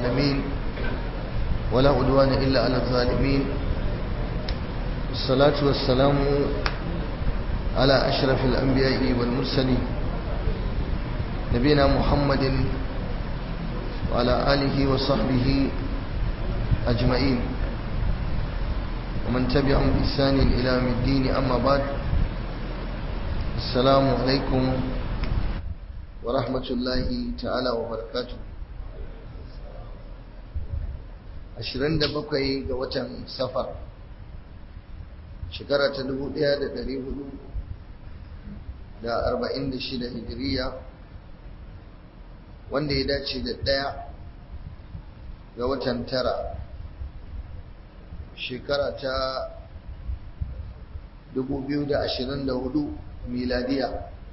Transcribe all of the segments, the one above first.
العالمين ولا عدوان إلا على الظالمين الصلاة والسلام على أشرف الأنبياء والمرسلين نبينا محمد وعلى آله وصحبه أجمعين ومن تبعهم بإحسان إلى يوم الدين أما بعد السلام عليكم ورحمة الله تعالى وبركاته 27 ga watan safar shekara ta 1446 hijiriya wanda ya dace da ɗaya ga watan tara shekara ta 2024 miladiya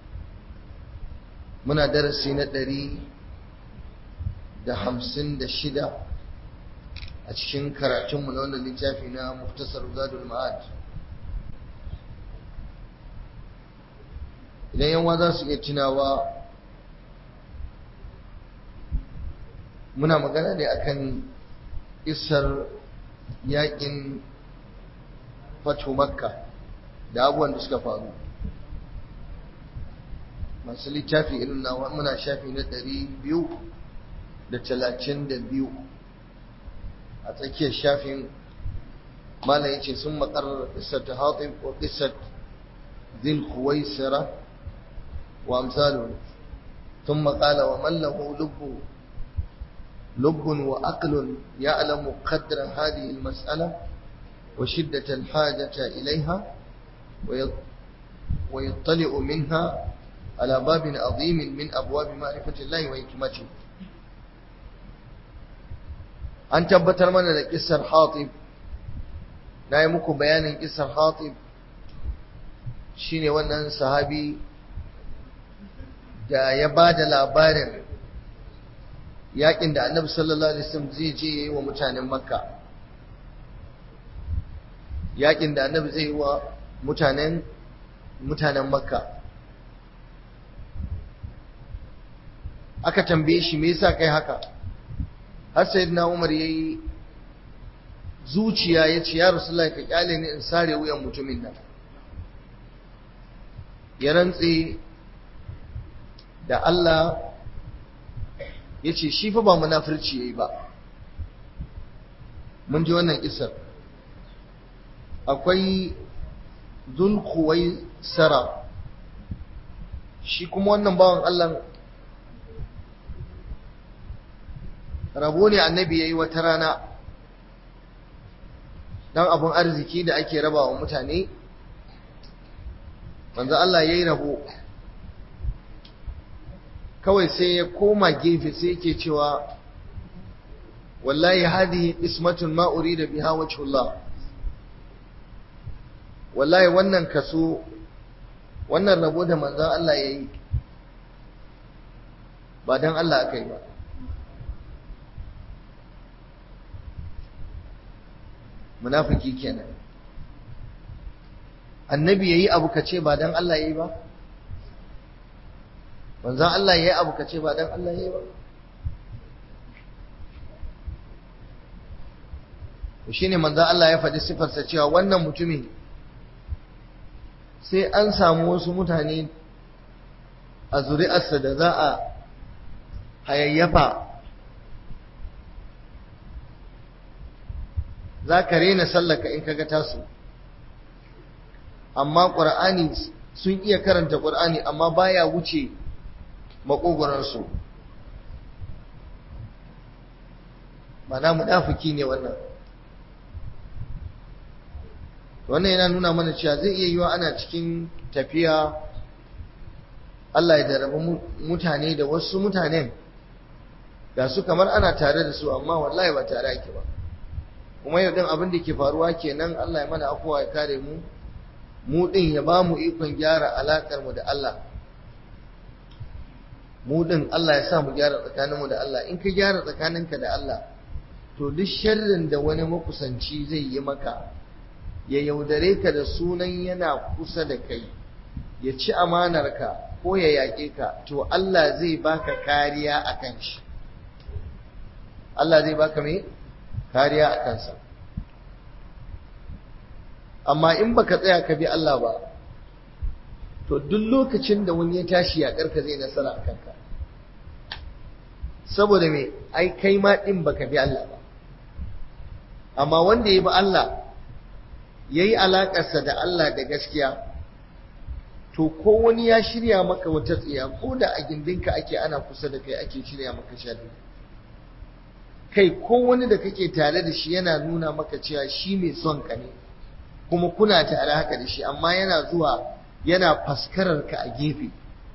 muna darasi na 156 a cikin karatunmu na wannan littafi na muftasar zadul ma'ad idan yanwa za su iya tunawa muna magana ne akan isar yakin fatu makka da abubuwan da suka faru masu littafi irin nawa muna shafi na ɗari biyu da talatin da biyu a tsakiyar shafin malam yace sun makarar qissat hatib wa qissat dhil khuwaisira wa amsalu ثم قال ومن له لب لب وعقل يعلم قدر هذه المسألة وشدة الحاجة إليها ويطلع منها على باب عظيم من أبواب معرفة الله وحكمته an tabbatar mana da kissar hatib na yi muku bayanin kissar hatib shine wannan sahabi da ya ba da labarin yakin da annabi sallallahu alaihi wasallam zai je yi wa mutanen makka yakin da annabi zai yi wa mutanen mutanen makka aka tambaye shi me yasa kai haka har sayyidina Umar yayi zuciya yace ya Rasulullahi ka kyale ni in sare wuyan mutumin nan ya rantse da Allah yace shi fa ba munafirci yayi ba mun ji wannan kisar akwai Zulkuwai Sara shi kuma wannan bawan Allah rabo ne annabi ya yi wata rana don abin arziki da ake raba wa mutane manzo Allah ya yi rabo kawai sai ya koma gefe sai yake cewa wallahi hadhihi ismatun ma urida biha wajhullah wallahi wannan kaso wannan rabo da manzo Allah ya yi ba don Allah aka yi ba munafiki kenan annabi yayi abu kace ba dan Allah yayi ba manzon Allah yayi abu kace ba dan Allah yayi ba to shine manzon Allah ya faɗi sifarsa cewa wannan mutumin sai an samu wasu mutane a zuri'arsa da za a hayayyafa za ka rena sallaka in kaga tasu amma ƙur'ani sun iya karanta ƙur'ani amma baya wuce maƙogwaransu mana munafiki ne wannan wannan yana nuna mana cewa zai iya yiwa ana cikin tafiya Allah ya daraba mutane da wasu mutanen ga su kamar ana tare da su amma wallahi ba tare ake ba kuma yau din abin da ke faruwa kenan Allah ya mana afuwa ya kare mu mu din ya ba mu ikon gyara alakar mu da Allah mu din Allah ya sa mu gyara tsakaninmu da Allah in ka gyara tsakaninka da Allah to duk sharrin da wani makusanci zai yi maka ya yaudare ka da sunan yana kusa da kai ya ci amanarka ko ya yaƙe ka to Allah zai baka kariya akan shi Allah zai baka mai kariya a kansa amma in baka tsaya ka bi Allah ba to duk lokacin da wani ya tashi ya karka zai nasara a kanka saboda me ai kai ma din baka bi Allah ba amma wanda ya bi Allah yayi alakarsa da Allah da gaskiya to ko wani ya shirya maka wata tsiya ko da a gindinka ake ana kusa da kai ake shirya maka sharri kai ko wani da kake tare da shi yana nuna maka cewa shi mai son ka ne kuma kuna tare haka da shi amma yana zuwa yana faskarar ka a gefe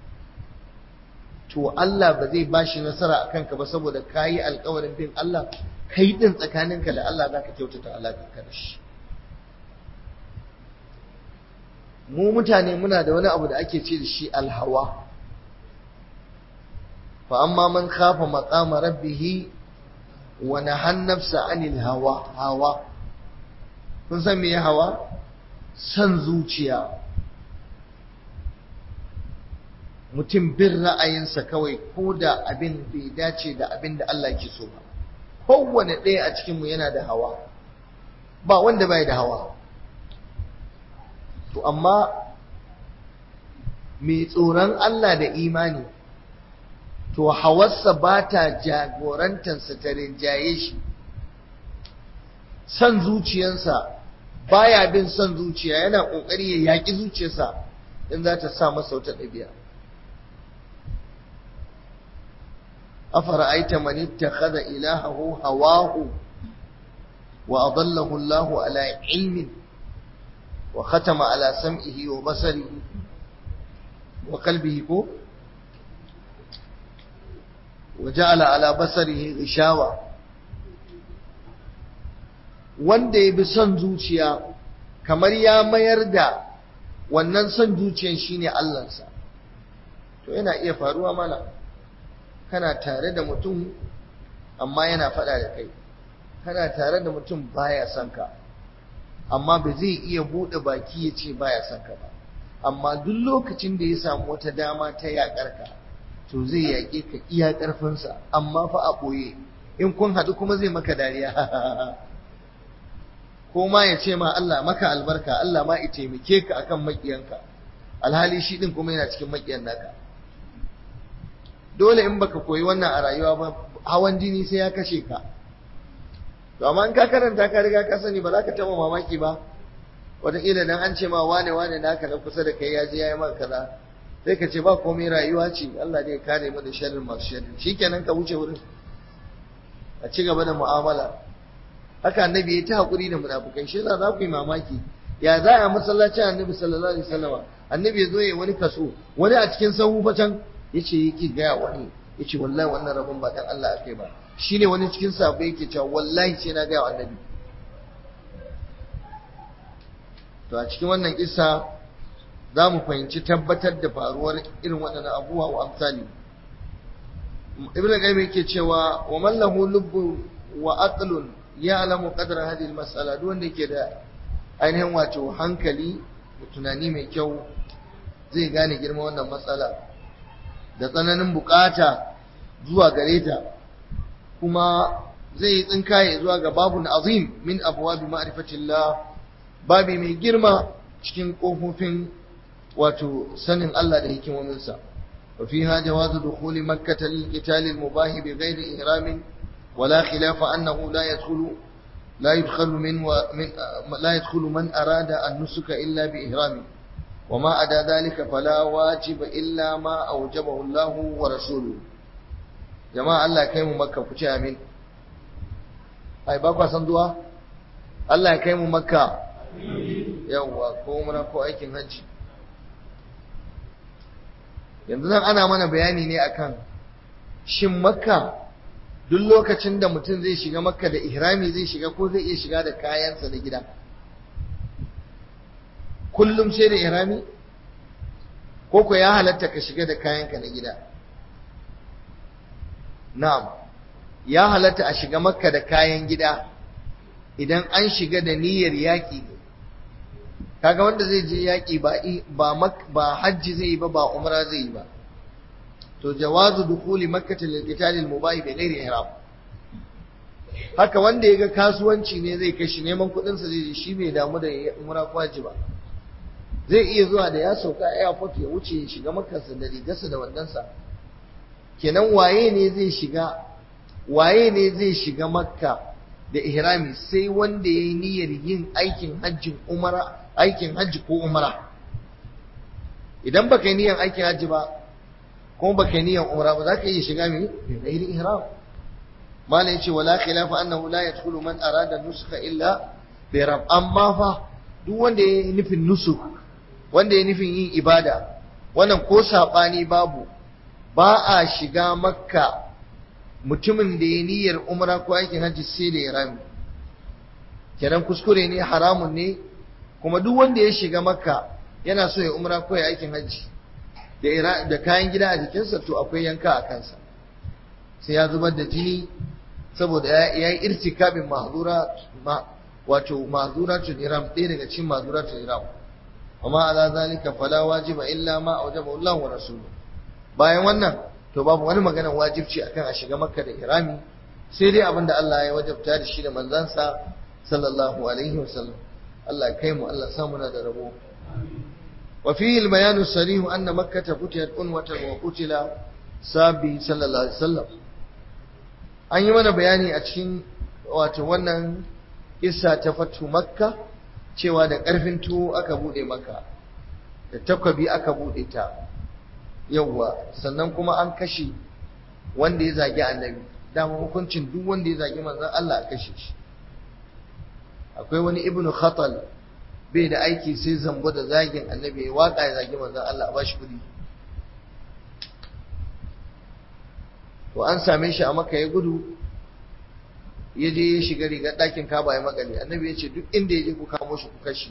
to Allah ba zai bashi nasara a kanka ba saboda ka yi alkawarin bin Allah kai din tsakaninka da Allah za ka kyautata alaƙarka da shi mu mutane muna da wani abu da ake ce da shi alhawa fa amma man khafa maqama rabbih wa nahan nafsa anil hawa hawa kun san me hawa san zuciya mutum bin ra'ayinsa kawai ko da abin bai dace da abin da Allah ke so ba kowane ɗaya a cikinmu yana da hawa ba wanda bai da hawa to amma mai tsoron Allah da imani to hawarsa ba ta jagorantarsa ta rinjaye shi son zuciyarsa baya bin son zuciya yana ƙoƙari ya yaƙi zuciyarsa in za ta sa masa wata ɗabi'a أفرأيت من اتخذ إلهه هواه وأضله الله على علم وختم على سمعه وبصره وقلبه كو وجعل على بصره غشاوة wanda ya bi son zuciya kamar ya mayar da wannan son zuciyan shine Allahnsa to yana iya faruwa mana kana tare da mutum amma yana faɗa da kai kana tare da mutum baya son ka amma ba zai iya buɗe baki ya ce baya son ka ba amma duk lokacin da ya samu wata dama ta yaƙar ka to zai yaƙe ka iya ƙarfinsa amma fa a ɓoye in kun haɗu kuma zai maka dariya ko ma ya ce ma Allah maka albarka Allah ma ya taimake ka akan maƙiyanka alhali shi ɗin kuma yana cikin maƙiyan naka dole in baka koyi wannan a rayuwa ba hawan jini sai ya kashe ka to amma in ka karanta ka riga ka sani ba za ka taɓa mamaki ba wataƙila dan an ce ma wane wane naka na kusa da kai ya je ya yi maka kaza sai ka ce ba komai rayuwa ce Allah ne ya kare mu da sharrin masu sharri shikenan ka wuce wurin a ci gaba da mu'amala haka annabi ya ta hakuri da munafukai shi za ku yi mamaki ya za a masallacin annabi sallallahu alaihi wasallam annabi ya zo ya wani kaso wani a cikin sahu fa can yace yake gaya wani yace wallahi wannan rabon ba dan Allah akai ba shine wani cikin sahabbai yake cewa wallahi sai na gaya wa annabi to a cikin wannan kissa za mu fahimci tabbatar da faruwar irin waɗannan abubuwa wa amsali ibn qayyim yake cewa wa man lahu lubbu wa aqlun ya'lamu qadra hadhihi al-mas'ala duk wanda yake da ainihin wato hankali da tunani mai kyau zai gane girman wannan matsala da tsananin bukata zuwa gare ta kuma zai yi tsinkaye zuwa ga babun azim min abwabi ma'rifatillah babi mai girma cikin kofofin wato sanin Allah da hikimominsa wa fiha jawazu dukhuli makkah lil-qital al-mubah bighayri ihram ولا خلاف أنه لا يدخل لا يدخل من ومن لا يدخل من أراد النسك إلا بإهرامه وما أدى ذلك فلا واجب إلا ما أوجبه الله ورسوله جماعة الله كيم مكة كتي أمين أي بابا صندوها الله كيم مكة yawwa ko muna ko aikin hajji yanzu nan ana mana bayani ne akan shin makka duk lokacin da mutum zai shiga makka da ihrami zai shiga ko zai iya shiga da kayansa da gida kullum sai da ihrami ko ko ya halatta ka shiga da kayanka na gida na'am ya halatta a shiga makka da kayan gida idan an shiga da niyyar yaƙi ne kaga wanda zai je yaƙi ba ba hajji zai yi ba ba umra zai yi ba to jawazu dukhuli makkah lil qital al mubah bi ghairi ihram haka wanda ya ga kasuwanci ne zai kai shi neman kuɗinsa zai shi bai damu da umra ko haji ba zai iya zuwa da ya sauka a airport ya wuce ya shiga makarsa da rigarsa da wandansa kenan waye ne zai shiga waye ne zai shiga makka da ihrami sai wanda ya yi niyyar yin aikin hajjin umara aikin hajji ko umara idan baka yi niyyar aikin hajji ba kuma baka yi niyyar umara ba za ka iya shiga mai bi ghairi ihram mala yace wala khilafa annahu la yadkhulu man arada nusuka illa bi ihram amma fa duk wanda ya yi nufin nusuk wanda ya nufin yin ibada wannan ko sabani babu ba a shiga makka mutumin da ya niyyar umra ko aikin hajji sai da irami kenan kuskure ne haramun ne kuma duk wanda ya shiga makka yana so ya umra ko ya aikin hajji da kayan gida a jikinsa to akwai yanka a kansa sai ya zubar da jini saboda ya yi irtikabin mahzura wato mahzuratul iram ɗaya daga cikin mahzuratul iram amma ala zalika fala wajiba illa ma awjaba Allah wa rasuluhu bayan wannan to babu wani magana wajibci akan a shiga makka da irami sai dai abin da Allah ya wajabta da shi da manzansa sallallahu alaihi wasallam Allah ya kai mu Allah ya samu na da rabo wa fihi al-bayan as-sarih anna makkah futiyat unwatan wa qutila sabi sallallahu alaihi wasallam an yi mana bayani a cikin wato wannan kissa ta fatu makka cewa da karfin tuwo aka bude makka da takwabi aka bude ta yawwa sannan kuma an kashe wanda ya zagi annabi dama hukuncin duk wanda ya zagi manzon Allah a kashe shi akwai wani ibnu khatal bai da aiki sai zambo da zagin annabi ya waka ya zagi manzon Allah a bashi kudi to an same shi a maka ya gudu ya je ya shiga rigar ɗakin kaba ya makale annabi ya ce duk inda ya je ku kamo shi ku kashi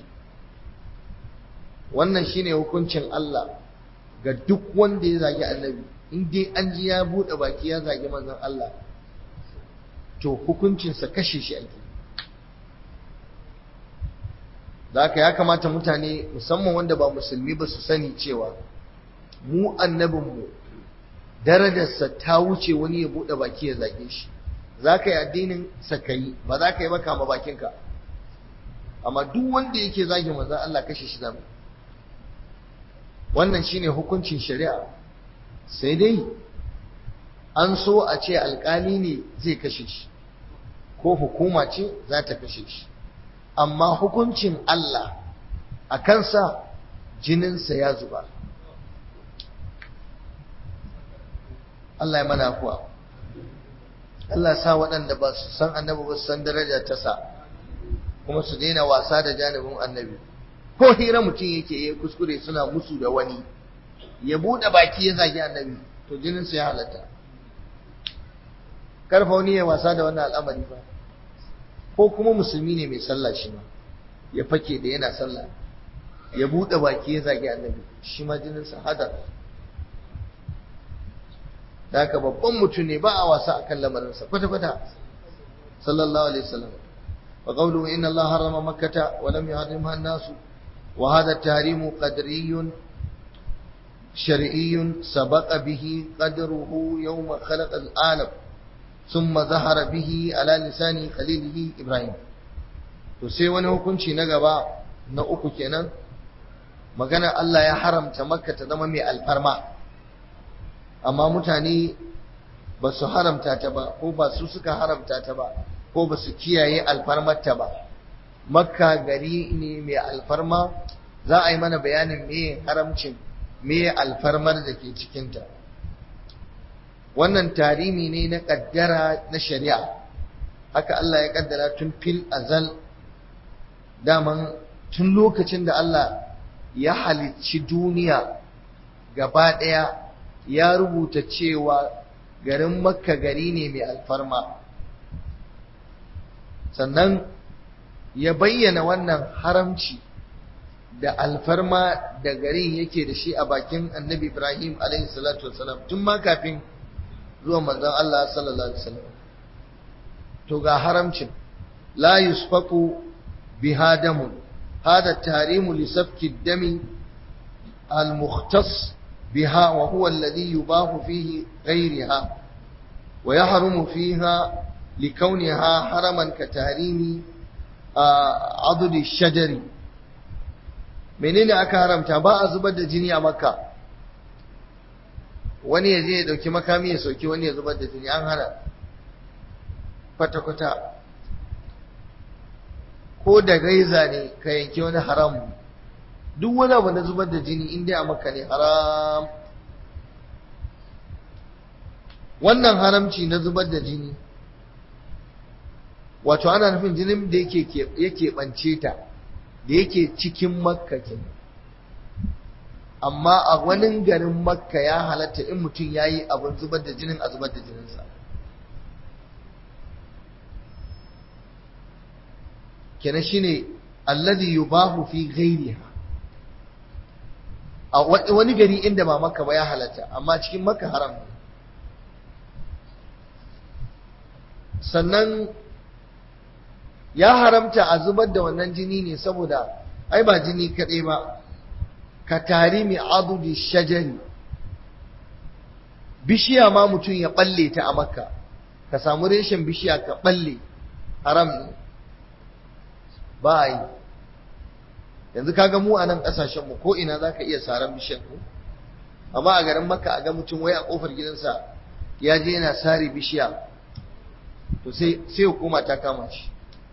wannan shine hukuncin Allah ga duk wanda ya zagi annabi in dai an ji ya buɗe baki ya zagi manzon Allah to hukuncinsa kashe shi ake da haka ya kamata mutane musamman wanda ba musulmi ba su sani cewa mu annabinmu darajarsa ta wuce wani ya buɗe baki ya zage shi za ka yi addinin sakayi ba za ka yi ba kama bakinka amma duk wanda yake zagi manzon Allah kashe shi zamu wannan shine hukuncin shari'a sai dai an so a ce alkali ne zai kashe shi ko hukuma ce za ta kashe shi amma hukuncin Allah a kansa jininsa ya zuba Allah ya mana kuwa Allah sa waɗanda ba su san annabi ba su san daraja ta sa kuma su daina wasa da janibin annabi ko hira mutum yake ya kuskure suna musu da wani ya buɗe baki ya zagi annabi to jininsa ya halatta karfa wani ya wasa da wannan al'amari ba ko kuma musulmi ne mai sallah shi ma ya fake da yana sallah ya buɗe baki ya zagi annabi shi ma jininsa hadar da haka babban mutum ne ba a wasa akan lamarinsa kwata-kwata sallallahu alaihi wasallam wa qawluhu inna allaha harrama makkata wa lam yuharrimha an-nas wa hadha at-tahrimu qadriyyun shar'iyyun sabaqa bihi qadruhu yawma khalaqa al-alam thumma zahara bihi ala lisani khalilihi ibrahim to sai wani hukunci na gaba na uku kenan magana Allah ya haramta makka ta zama mai alfarma amma mutane ba su haramta ta ba ko ba su suka haramta ta ba ko ba su kiyaye alfarmarta ba makka gari ne mai alfarma za a yi mana bayanin me haramcin me alfarmar da ke cikinta wannan tarimi ne na kaddara na shari'a haka Allah ya kaddara tun fil azal daman tun lokacin da Allah ya halicci duniya gaba ɗaya ya rubuta cewa garin makka gari ne mai alfarma sannan ya bayyana wannan haramci da alfarma da garin yake da shi a bakin annabi ibrahim salatu wasalam tun ma kafin zuwan manzon Allah sallallahu alaihi wasallam to ga haramcin la yusfaku biha damun hada tarimu li safki dami al-mukhtas بها وهو الذي يباح فيه غيرها ويحرم فيها likauniha haraman ka tarimi a adudi shajari menene aka haramta ba a zubar da jini a makka wani ya je ya dauki makami ya sauki wani ya zubar da jini an hana kwata-kwata ko da gaiza ne ka yanki wani haram duk wani abu na zubar da jini in dai a makka ne haram wannan haramci na zubar da jini wato ana nufin jinin da yake bance ta da yake cikin makka kenan amma a wani garin makka ya halatta in mutum ya yi abin zubar da jinin a zubar da jininsa kenan shine alladhi yubahu fi ghairiha a wani gari inda ba makka ba ya halatta amma cikin makka haram ne sannan ya haramta a zubar da wannan jini ne saboda ai ba jini kaɗai ba ka tari mai adudi shajari bishiya ma mutum ya balle ta a makka ka samu reshen bishiya ka balle haram ne ba a yi yanzu kaga mu a nan ƙasashenmu ko ina za ka iya saran bishiyar ku amma a garin makka a ga mutum wai a ƙofar gidansa ya je yana sare bishiya to sai hukuma ta kama shi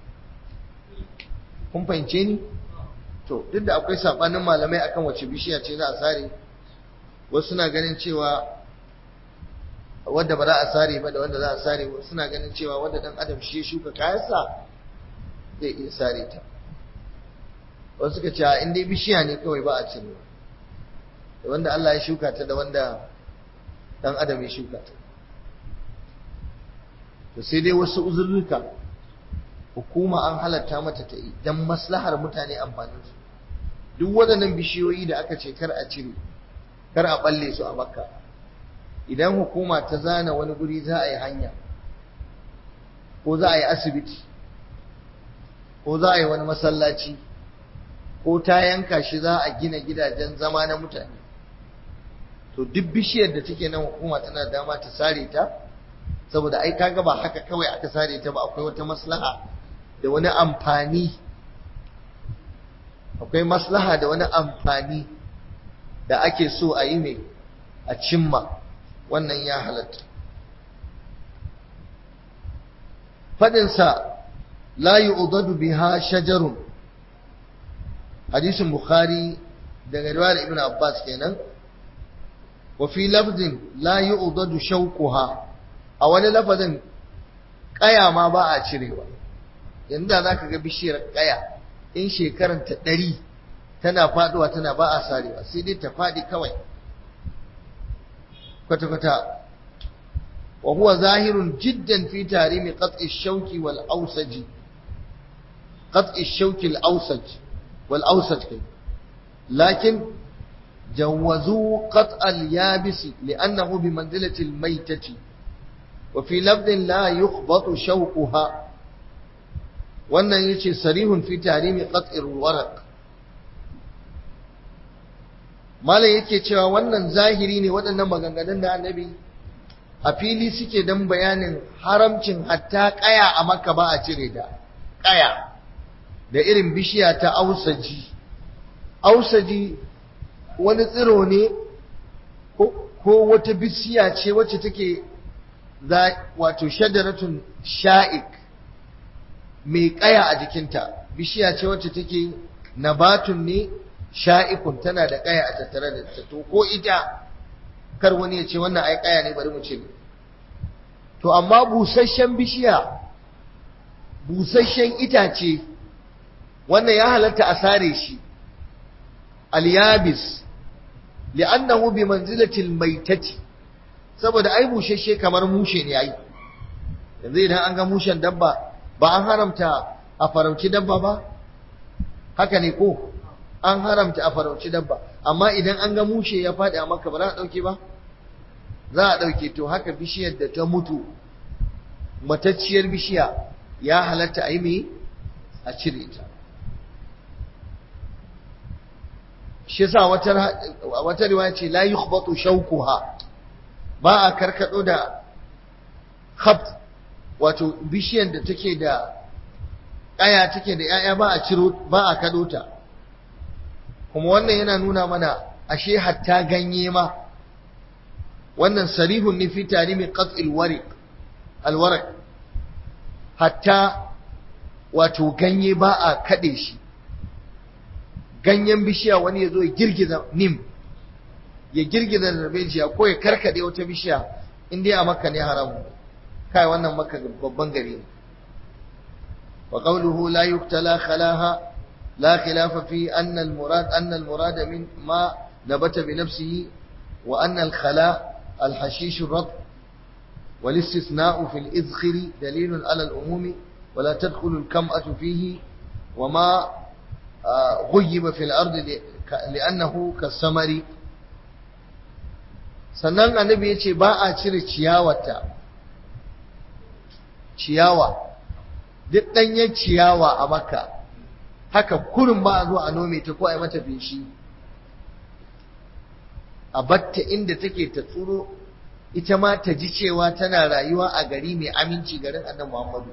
kun fahimce ni to duk da akwai sabanin malamai akan wace bishiya ce za a sare wasu suna ganin cewa wanda ba za a sare ba da wanda za a sare wasu suna ganin cewa wanda dan adam shi ya shuka kayansa zai iya sare ta wasu suka ce in dai bishiya ne kawai ba a cire da wanda Allah ya shuka ta da wanda dan adam ya shuka ta to sai dai wasu uzurruka hukuma an halatta mata ta yi don maslahar mutane amfanin su duk waɗannan bishiyoyi da aka ce kar a cire kar a balle su a makka idan hukuma ta zana wani guri za a yi hanya ko za a yi asibiti ko za a yi wani masallaci ko ta yanka shi za a gina gidajen zama na mutane to duk bishiyar da take nan hukuma tana dama ta sare ta saboda ai kaga ba haka kawai aka sare ta ba akwai wata maslaha da wani amfani akwai maslaha da wani amfani da ake so a yi mai a cimma wannan ya halatta fadinsa la yu'dadu biha shajarun hadisin bukhari daga riwayar ibn abbas kenan wa fi lafzin la yu'dadu shawquha a wani lafazin kaya ma ba a cirewa yanzu da zaka ga bishiyar kaya in shekaran ta ɗari tana faduwa tana ba a sarewa sai dai ta faɗi kawai kwata-kwata wa huwa zahirun jiddan fi tarimi qat'i shauki wal awsaji qat'i shauki al awsaj wal awsaj kai lakin جوزوا قطع اليابس لأنه بمنزلة الميتة وفي لفظ لا يخبط شوكها wannan yace sarihun fi tahrimi qat'ir waraq malai yake cewa wannan zahiri ne waɗannan maganganun da annabi a fili suke dan bayanin haramcin hatta kaya a makka ba a cire da kaya da irin bishiya ta ausaji ausaji wani tsiro ne ko wata bishiya ce wacce take wato shadaratun sha'ik mai kaya a jikinta bishiya ce wacce take nabatun ne sha'ikun tana da kaya a tattare da ta to ko ita kar wani ya ce wannan ai kaya ne bari mu ce to amma busasshen bishiya busasshen itace wannan ya halatta a sare shi al-yabis li'annahu bi manzilati al-maitati saboda ai bushashe kamar mushe ne ai yanzu idan an ga mushen dabba ba an haramta a farauci dabba ba haka ne ko an haramta a farauci dabba amma idan an ga mushe ya faɗi a maka ba za a ɗauke ba za a ɗauke to haka bishiyar da ta mutu matacciyar bishiya ya halatta a yi mai a cire ta shi yasa wata wata riwaya ce la yukhbatu shawquha ba a karkado da khabt wato bishiyar da take da ƙaya take da ‘ya'ya ba a ciro ba a kaɗo ta kuma wannan yana nuna mana ashe hatta ganye ma wannan sarihun ne fi tarimi qat'il wariq alwaraq hatta wato ganye ba a kaɗe shi ganyen bishiya wani ya zo ya girgiza nim ya girgiza darbejiya ko ya karkade wata bishiya in dai a makka ne haramu kai wannan makka babban gari ne wa qawluhu la yuqtala khalaha la khilafa fi anna al murad anna al murad min ma nabata bi nafsihi wa anna al khala al hashish ar والاستثناء في الإذخر دليل على الأموم ولا تدخل الكمأة فيه وما غيب في الأرض لأنه كالسمر sannan annabi ya ce ba a cire ciyawata ciyawa duk ɗanyen ciyawa a maka haka kurin ba a zo a nome ta ko a yi mata feshi a batta inda take ta tsuro ita ma ta ji cewa tana rayuwa a gari mai aminci garin annabi Muhammadu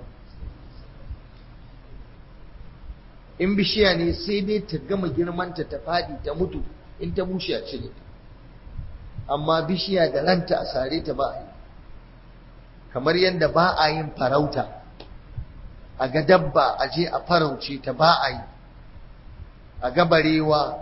in bishiya ne sai dai ta gama girmanta ta fadi ta mutu in ta bushe a cire amma bishiya da ranta a sare ta ba a yi kamar yadda ba a yin farauta a ga dabba a je a farauce ta ba a yi a ga barewa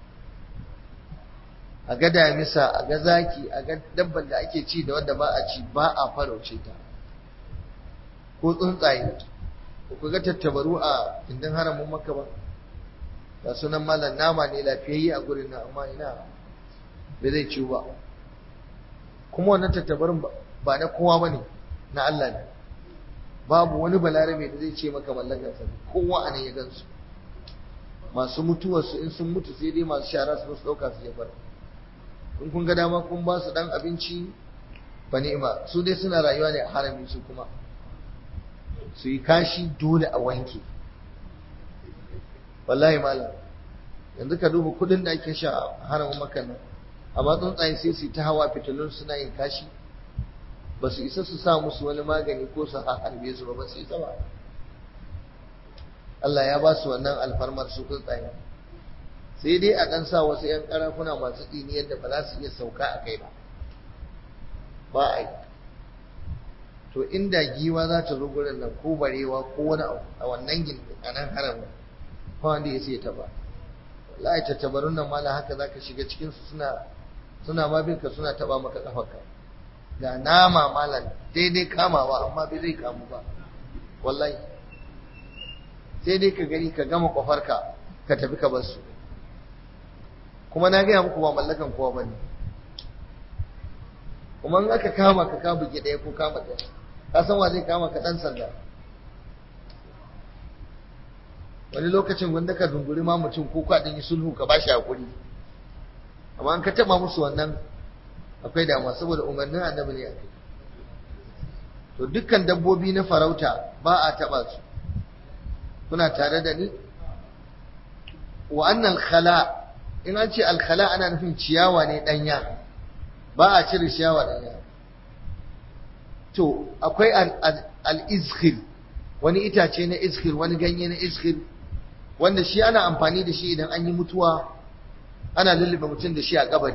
a ga damisa a ga zaki a ga dabban da ake ci da wanda ba a ci ba a farauce ta ko tsuntsaye ku ga tattabaru a indin haramun maka ba ga sunan malam nama ne lafiyayye a gurin nan amma ina bai zai ciwo ba kuma wannan tattabarin ba na kowa ba ne na Allah ne babu wani balarabe da zai ce maka mallakar sa kowa a nan ya gansu masu mutuwarsu in sun mutu sai dai masu shara su su ɗauka su jefar in kun ga dama kun ba su ɗan abinci ba ni'ima su dai suna rayuwa ne a harami su kuma su yi kashi dole a wanke wallahi malam yanzu ka duba kudin da ake sha a haramin makan nan amma tsuntsaye sai su ta hawa fitilun suna yin kashi ba su isa su sa musu wani magani ko su harbe su ba ba su isa ba Allah ya ba su wannan alfarmar su tsuntsaye sai dai a ɗan sa wasu 'yan ƙarafuna masu tsini yadda ba za su iya sauka a kai ba ba a yi to inda giwa za ta zo gurin nan ko barewa ko wani abu a wannan gindin a nan haramin ba wanda ya sai ta ba wallahi tattabarun nan mala haka zaka shiga cikin su suna suna ma binka suna taba maka kafarka ga nama malam daidai kamawa amma bai zai kamu ba wallahi sai dai ka gani ka gama kwafarka ka tafi ka bar su kuma na gaya muku ba mallakan kowa bane kuma in aka kama ka ka buge ɗaya ko kama ɗaya ka san wa zai kama ka ɗan sanda wani lokacin wanda ka zunguri ma mutum ko ka ɗin yi sulhu ka bashi hakuri amma an ka taɓa musu wannan akwai damuwa saboda umarnin annabi ne akai to dukkan dabbobi na farauta ba a taɓa su kuna tare da ni wa annal khala in an ce alkhala ana nufin ciyawa ne ɗanya ba a cire ciyawa ɗanya to akwai al-izkhir wani itace na izkhir wani ganye na izkhir wanda shi ana amfani da shi idan an yi mutuwa ana lullube mutum da shi a kabari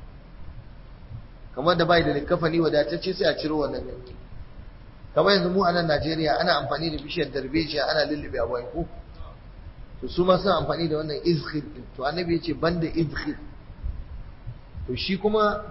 kamar da bai da likafani wadatacce sai a ciro wannan ganye kamar yanzu mu a nan Najeriya ana amfani da bishiyar darbejiya ana lullube a wai ko to su ma suna amfani da wannan izkhir din to annabi ya ce banda izkhir to shi kuma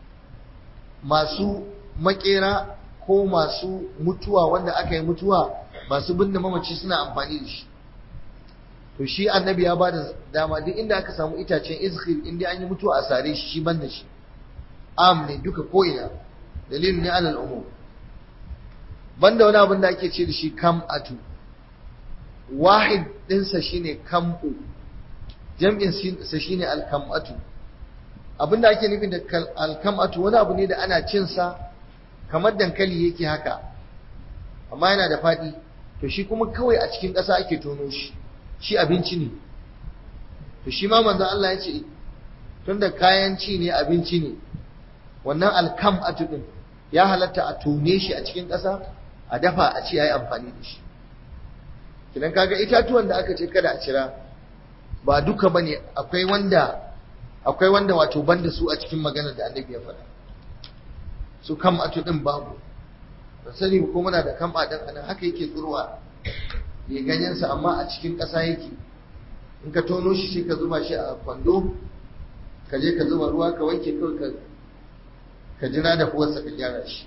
masu makera ko masu mutuwa wanda aka yi mutuwa masu binne mamaci suna amfani da shi to shi annabi ya ba da dama duk inda aka samu itacen izkhir inda an yi mutuwa a sare shi shi banda shi am ne duka ko ina dalilin ne alal umum banda wani abin da ake ce da shi kam'atu wahid ɗinsa shine kam'u jam'in sa shine alkam'atu abin da ake nufi da alkam'atu wani abu ne da ana cin sa kamar dankali yake haka amma yana da faɗi to shi kuma kawai a cikin ƙasa ake tono shi shi abinci ne to shi ma manzon Allah ya ce tunda kayan ci ne abinci ne wannan alkam'atu din ya halatta a tone shi a cikin ƙasa a dafa a ci yayi amfani da shi kidan kaga itatuwan da aka ce kada a cira ba duka bane akwai wanda akwai wanda wato banda su a cikin magana da annabi ya faɗa su kam atu din babu ba sani ko muna da kam din anan haka yake tsurwa ya ganyen sa amma a cikin ƙasa yake in ka tono shi sai ka zuba shi a kwando ka je ka zuba ruwa ka wanke kawai ka ka jira da kuwarsa ka gyara shi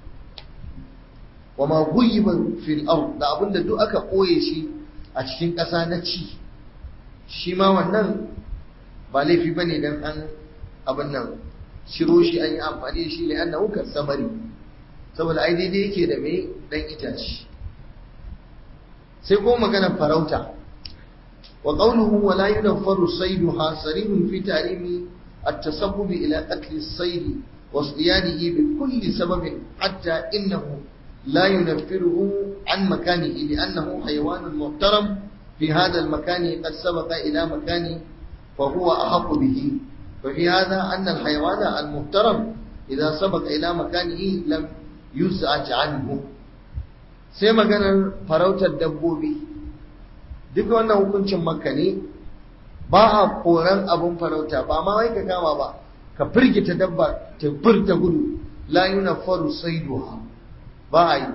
wa ma guyyiba fil ard da abinda duk aka koye shi a cikin ƙasa na ci shi ma wannan ba laifi bane dan an abin nan shiro shi an yi amfani da shi ne annahu samari saboda ai daidai yake da mai dan itace sai ko magana farauta wa qawluhu wa la yunfaru sayduha sarihun fi tarimi at-tasabbub ila qatl as-sayd wa siyadihi bi kulli sababin hatta innahu لا ينفره عن مكانه لأنه حيوان محترم في هذا المكان قد سبق إلى مكانه فهو أحق به ففي هذا أن الحيوان المحترم إذا سبق إلى مكانه لم يزعج عنه sai maganar farautar dabbobi duk wannan hukuncin makka ne ba a koran abun farauta ba ma wai ka kama ba ka firgita dabba ta furta gudu la yunaffaru saiduha ba a yi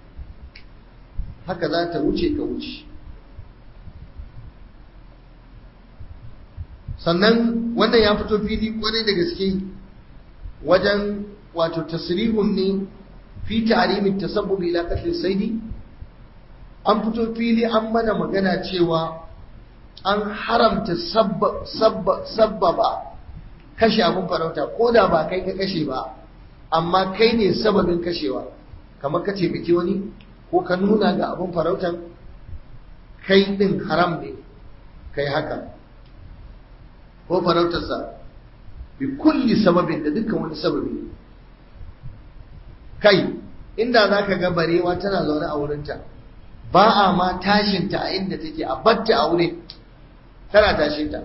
haka za ta wuce ka wuce sannan wannan ya fito fili kwarai da gaske wajen wato tasrihun ne fi ta'rimin tasabbubi ila qatl saidi an fito fili an mana magana cewa an haramta sabbaba kashe abun farauta ko da ba kai ka kashe ba amma kai ne sababin kashewa kamar ka taimaki wani ko ka nuna ga abin farautan kai din haram ne kai haka ko farautarsa bi kulli sababin da dukkan wani sababi kai inda za ka ga barewa tana zaune a wurinta ba a ma tashinta a inda take a batta a wurin tana tashinta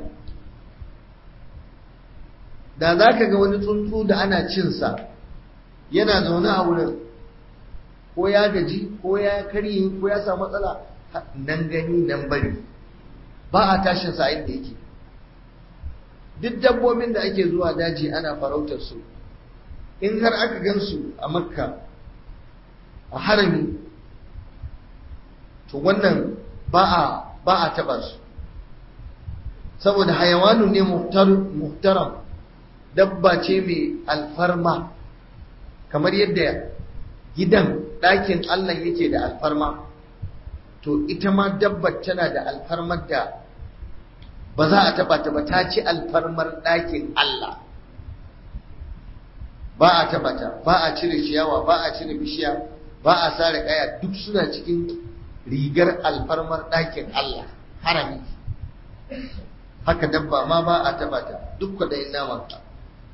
da za ka ga wani tsuntsu da ana cinsa yana zaune a wurin ko ya gaji ko ya karye ko ya samu matsala nan gani nan bari ba a tashin sa inda yake duk dabbobin da ake zuwa daji ana farautar su in har aka gansu a makka a harami to wannan ba a ba a taba su saboda hayawanu ne muhtaram dabba ce mai alfarma kamar yadda gidan ɗakin Allah yake da alfarma to ita ma dabbar tana da alfarmar da ba za a taba ta ba ta ci alfarmar ɗakin Allah ba a taba ta ba a cire ciyawa ba a cire bishiya ba a sare kaya duk suna cikin rigar alfarmar ɗakin Allah harami haka dabba ma ba a taba ta duk kwaɗayin naman ka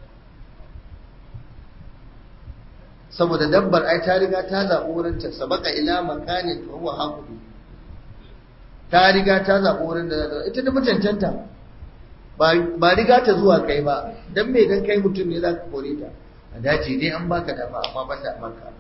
saboda dabbar ai ta riga ta zaɓi wurin ta sabaka ila makanin fa huwa haqubi ta riga ta zaɓi wurin da za ita da mutuntanta ba riga ta zuwa kai ba dan me dan kai mutum ne zaka kore ta a dace dai an baka dama amma banda maka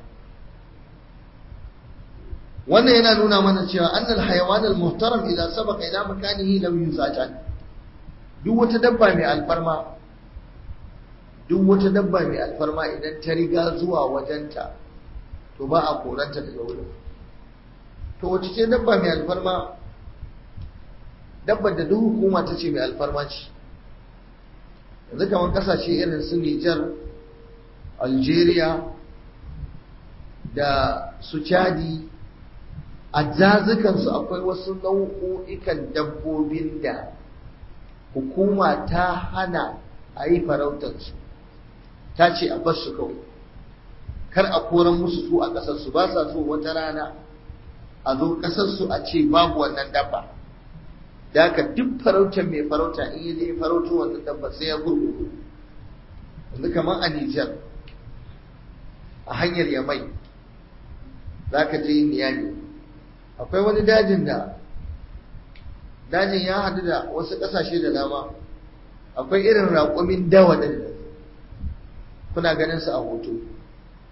wannan yana nuna mana cewa annal hayawan al muhtaram idan sabaka ila makanihi lam yuzajan duk wata dabba mai alfarma duk wata dabba mai alfarma idan ta riga zuwa wajenta to ba a koranta daga wurin to wace ce dabba mai alfarma dabbar da duk hukuma ta ce mai alfarma ce yanzu kamar kasashe irin su Nijar Algeria da su Chadi a jazukansu akwai wasu nau'o'ikan dabbobin da hukuma ta hana a yi farautarsu ta ce a bar su kawai kar a koran musu su a ƙasarsu ba sa so wata rana a zo ƙasarsu a ce babu wannan dabba da haka duk farautar mai farauta in yi zai farauto wannan dabba sai ya gurguru yanzu kamar a Nijar a hanyar Yamai za ka je Niyami akwai wani dajin da dajin ya hadu da wasu ƙasashe da dama akwai irin raƙumin dawa ɗin kuna ganin su a hoto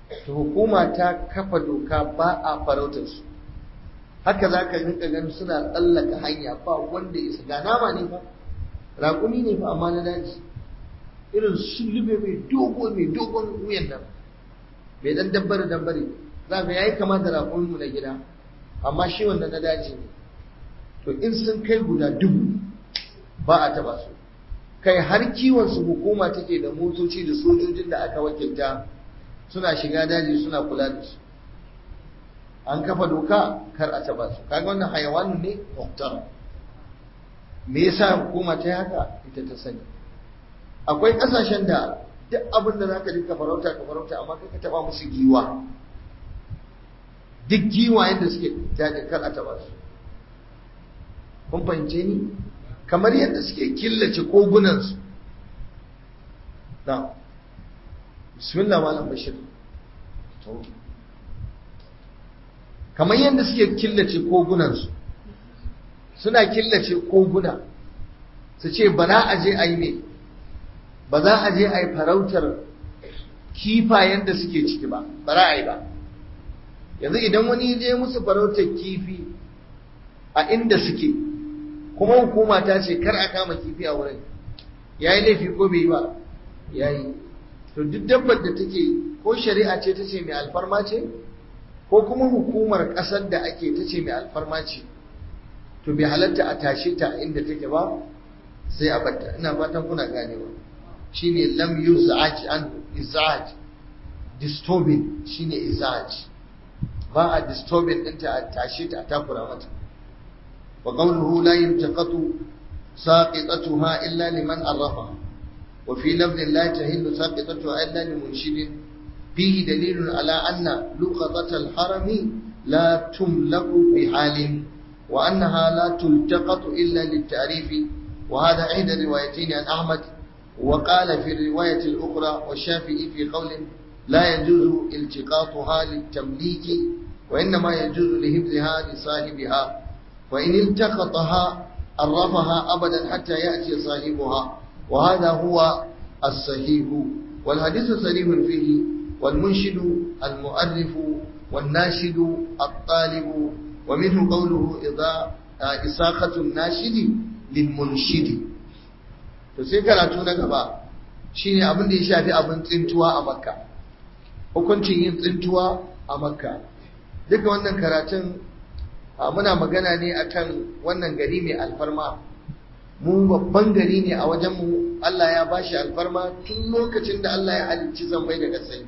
to hukuma ta kafa doka ba a farautar su haka za ka rinka ganin suna tsallaka hanya ba wanda isa ga nama ne fa raƙumi ne fa amma na daji irin sulube mai dogo mai dogon wuyan nan mai dan dabbare dabbare za ka yayi kama da raƙumin mu na gida amma shi wanda na daji ne to in sun kai guda dubu ba a taba su kai har kiwon su hukuma take da motoci da sojojin da aka wakilta suna shiga daji suna kula da su an kafa doka kar a taba su kaga wannan hayawanin ne muhtar me yasa hukuma ta haka ita ta sani akwai kasashen da duk abin da zaka dinka farauta ka farauta amma kai ka taba musu giwa duk giwa yadda suke daji kar a taba su kun fahimce ni kamar yadda suke killace kogunansu na bismillah malam bashir kamar yadda suke killace kogunansu suna killace koguna su ce ba za a je a yi ne ba za a je a yi farautar kifayen da suke ciki ba ba za a yi ba yanzu idan wani je musu farautar kifi a inda suke kuma hukuma ta ce kar a kama kifi a wurin ya yi laifi ko bai yi ba ya yi to duk dabbar da take ko shari'a ce ta ce mai alfarma ce ko kuma hukumar ƙasar da ake ta ce mai alfarma ce to bai halatta a tashe ta inda take ba sai a batta ina fatan kuna ganewa shine lam yuzaj an izaj disturbing shine izaj ba a disturbing ɗinta a tashe ta a takura mata وقوله لا يلتقط ساقطتها إلا لمن عرفها وفي لفظ لا تهل ساقطتها إلا لمنشد فيه دليل على أن لقطة الحرم لا تملك بحال وأنها لا تلتقط إلا للتعريف وهذا إحدى الروايتين عن أحمد وقال في الرواية الأخرى والشافعي في قول لا يجوز التقاطها للتمليك وإنما يجوز لهبزها لصاحبها وإن التقطها عرفها أبدا حتى يأتي صاحبها وهذا هو الصحيح والحديث صريح فيه والمنشد المؤرف والناشد الطالب ومنه قوله إذا إساقة الناشد للمنشد to sai karatu na gaba shine abin da ya shafi abin tsintuwa a makka hukuncin yin tsintuwa a makka duka wannan karatun muna magana ne akan wannan gari mai alfarma mu babban gari ne a wajenmu Allah ya bashi alfarma tun lokacin da Allah ya halicci zambai da kasai